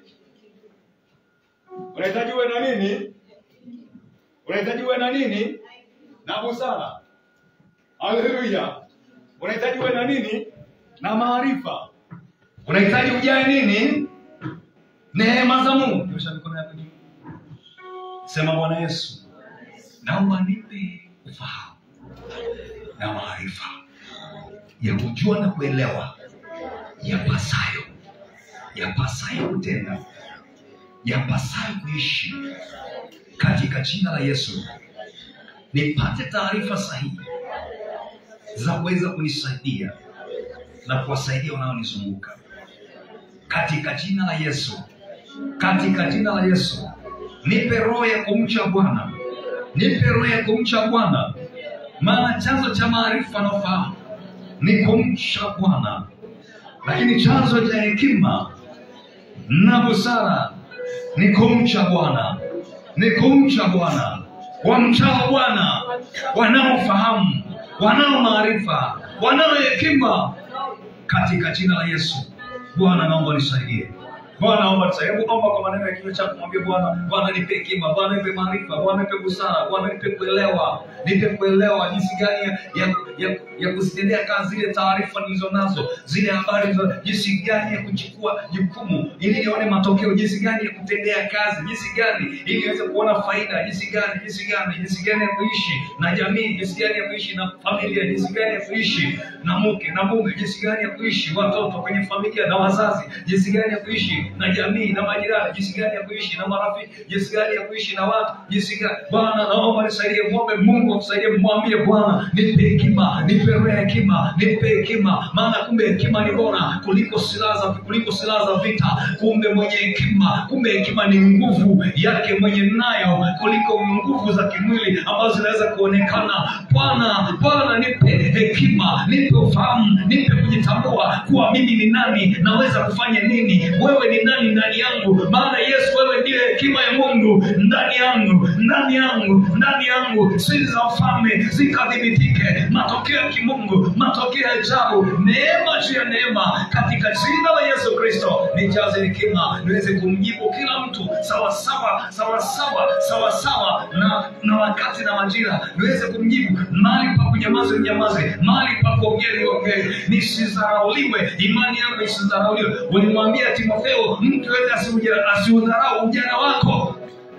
[SPEAKER 6] unahitaji uwe na nini unahitaji uwe na nini na busara haleluya unahitaji uwe na nini na maarifa unahitaji ujae nini neema za mungu nyosha mikono yako juu sema bwana yesu naomba nipe ufahamu na maarifa ya kujua na kuelewa yapasayo yapasayo kutenda yapasayo kuishi katika jina la yesu nipate taarifa sahihi za kuweza kunisaidia na kuwasaidia wanaonizunguka katika jina la yesu katika jina la yesu nipe roho ya kumcha bwana nipe roho ya kumcha bwana maana chanzo cha maarifa na ufahamu ni kumcha bwana lakini chanzo cha hekima na busara ni kumcha bwana ni kumcha bwana wamchao bwana wanaofahamu wanao maarifa wanao hekima katika jina la yesu bwana naomba nisaidie bwana naomba nisaidie hebu omba kwa maneno ya kinywa chako mwambie bwana bwana nipe hekima bwana nipe maarifa bwana nipe busara bwana nipe kuelewa nipe kuelewa jinsi gani ya, ya, ya, ya kuzitendea kazi zile taarifa nilizo nazo zile habari nilizo- jinsi gani ya kuchukua jukumu ili nione matokeo jinsi gani ya kutendea kazi jinsi gani ili niweze kuona faida jinsi gani jinsi gani jinsi gani ya kuishi na jamii jinsi gani ya kuishi na familia jinsi gani ya kuishi na mke na mume jinsi gani ya kuishi watoto kwenye familia na wazazi jinsi gani ya kuishi na jamii na majirani jinsi gani ya kuishi na marafiki jinsi gani ya kuishi na watu jinsi gani bwana naomba nisaidie mwombe mungu akusaidie mwambie bwana nipe hekima nipe roho ya hekima nipe hekima maana kumbe hekima ni bora kuliko silaha za kuliko silaha za vita kumbe mwenye hekima kumbe hekima ni nguvu yake mwenye nayo kuliko nguvu za kimwili ambazo zinaweza kuonekana bwana bwana nipe hekima nipe ufahamu nipe kujitambua kuwa mimi ni nani naweza kufanya nini wewe ni nani ndani yangu maana yesu wewe ndiye hekima ya mungu ndani yangu ndani yangu ndani yangu siri za ufalme zikadhibitike matokeo ya kimungu matokeo ya ajabu neema juu ya neema katika jina la yesu kristo nijaze hekima niweze kumjibu kila mtu sawasawa sawasawa sawasawa na na wakati na majira niweze kumjibu mahali pa kunyamaza ninyamaze mahali pa kuongea niongee nisidharauliwe imani yangu isidharauliwe ulimwambia timotheo mtu yote asiudharau ujana wako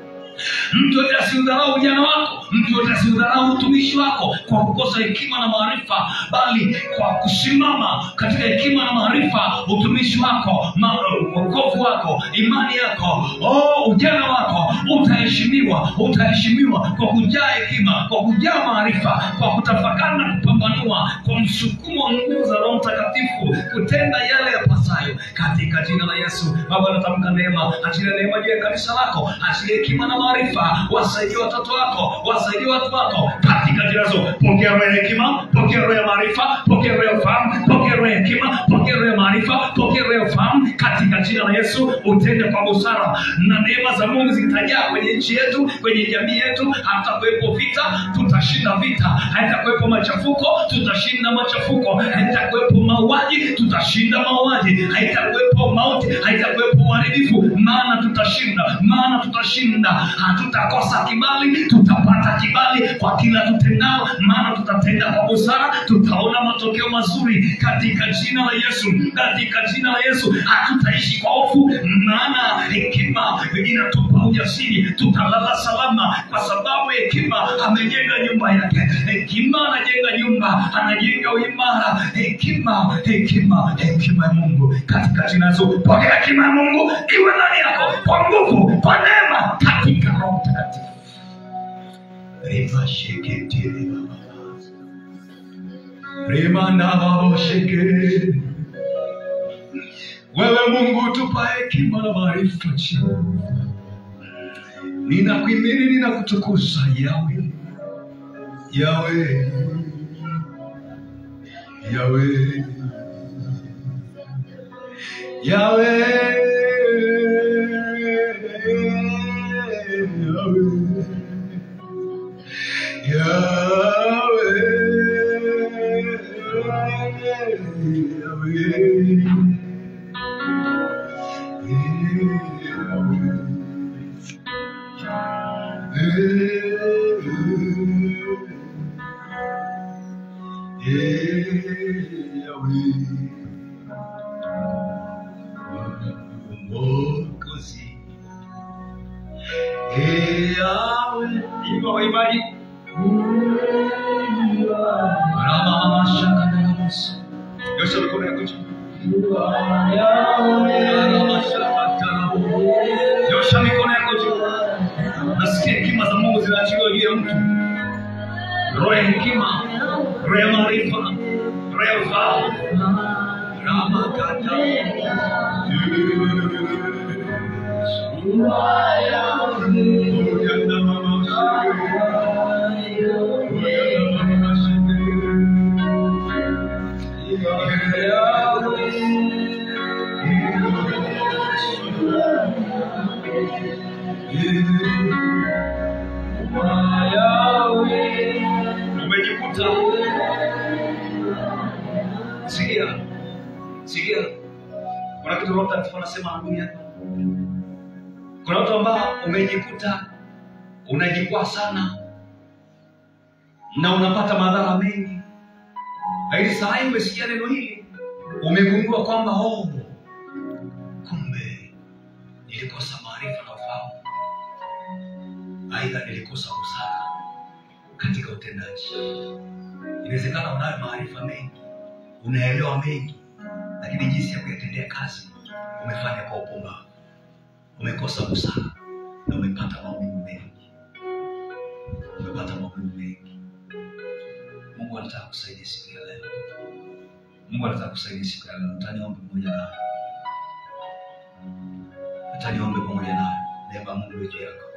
[SPEAKER 6] mtu yote asiudharau ujana wako mtu yote asiudharau utumishi wako kwa kukosa hekima na maarifa bali kwa kusimama katika hekima na maarifa utumishi wako ma- wokovu wako imani yako oh, ujana wako utaheshimiwa utaheshimiwa kwa kujaa hekima kwa kujaa maarifa kwa kutafakari na kupambanua kwa msukumo wa nguvu za roho mtakatifu kutenda yale yapasayo katika jina la yesu baba natamka neema achilia neema juu ya kanisa lako achilia hekima na maarifa wasaidie watoto wako wasaidie watu wako katika jina zo pokea roho ya hekima pokea roho ya maarifa pokea roho ya ufahamu pokea roho ya hekima pokea roho ya maarifa pokea roho ya ufahamu katika jina la yesu utende kwa busara na neema za mungu zitajaa kwenye nchi yetu kwenye jamii yetu hatakuwepo vita tutashinda vita haitakuwepo machafuko tutashinda machafuko haitakuwepo mauaji tutashinda mauaji haitakuwepo mauti haitakuwepo uharibifu maana tutashinda maana tutashinda hatutakosa kibali tutapata kibali kwa kila tutendao maana tutatenda kwa busara tutaona matokeo mazuri katika jina la yesu katika jina la yesu hatutaishi kwa hofu maana hekima inatupa ujasiri tutalala salama kwa sababu hekima amejenga nyumba yake hekima anajenga nyumba anajenga uimara hekima hekima hekima ya mungu katika jina la yesu pokea hekima ya mungu iwe ndani yako kwa nguvu kwa neema katika roho mtakatifu
[SPEAKER 1] Rimasheketiri baba. Rimanababasheke. Wewe Mungu tupa hekima na maarifa chini. Ninakuhimidi, ninakutukuza Yawe, Yawe, Yawe,
[SPEAKER 6] Yahweh, Mwokozi Yahweh, imba waimbaji. Rama mashaka na Yesu. Nyosha mikono yako juu. Rama shaka tana. Nyosha mikono yako juu. Nasikia hekima za Mungu zinaachiliwa juu ya mtu. Roho ya hekima, roho ya maarifa, roho ya ufahamu. Rama kata. Umejikuta sikia, sikia, kuna kitu Roho Mtakatifu anasema anakuja hapa. Kuna watu ambao umejikuta unajikwaa sana na unapata madhara mengi, lakini saa hii umesikia neno hili, umegundua kwamba oh, kumbe nilikosa maarifa na ufahamu, aidha nilikosa busara katika utendaji. Inawezekana unayo maarifa mengi, unaelewa mengi, lakini jinsi ya kuyatendea kazi umefanya kwa upumbavu umekosa busara na umepata maumivu mengi, umepata maumivu mengi. Mungu anataka kusaidia siku ya leo. Mungu anataka kusaidia siku ya leo. Nataka niombe pamoja nawe, nataka niombe pamoja nawe. Neema ya Mungu iwe juu yako.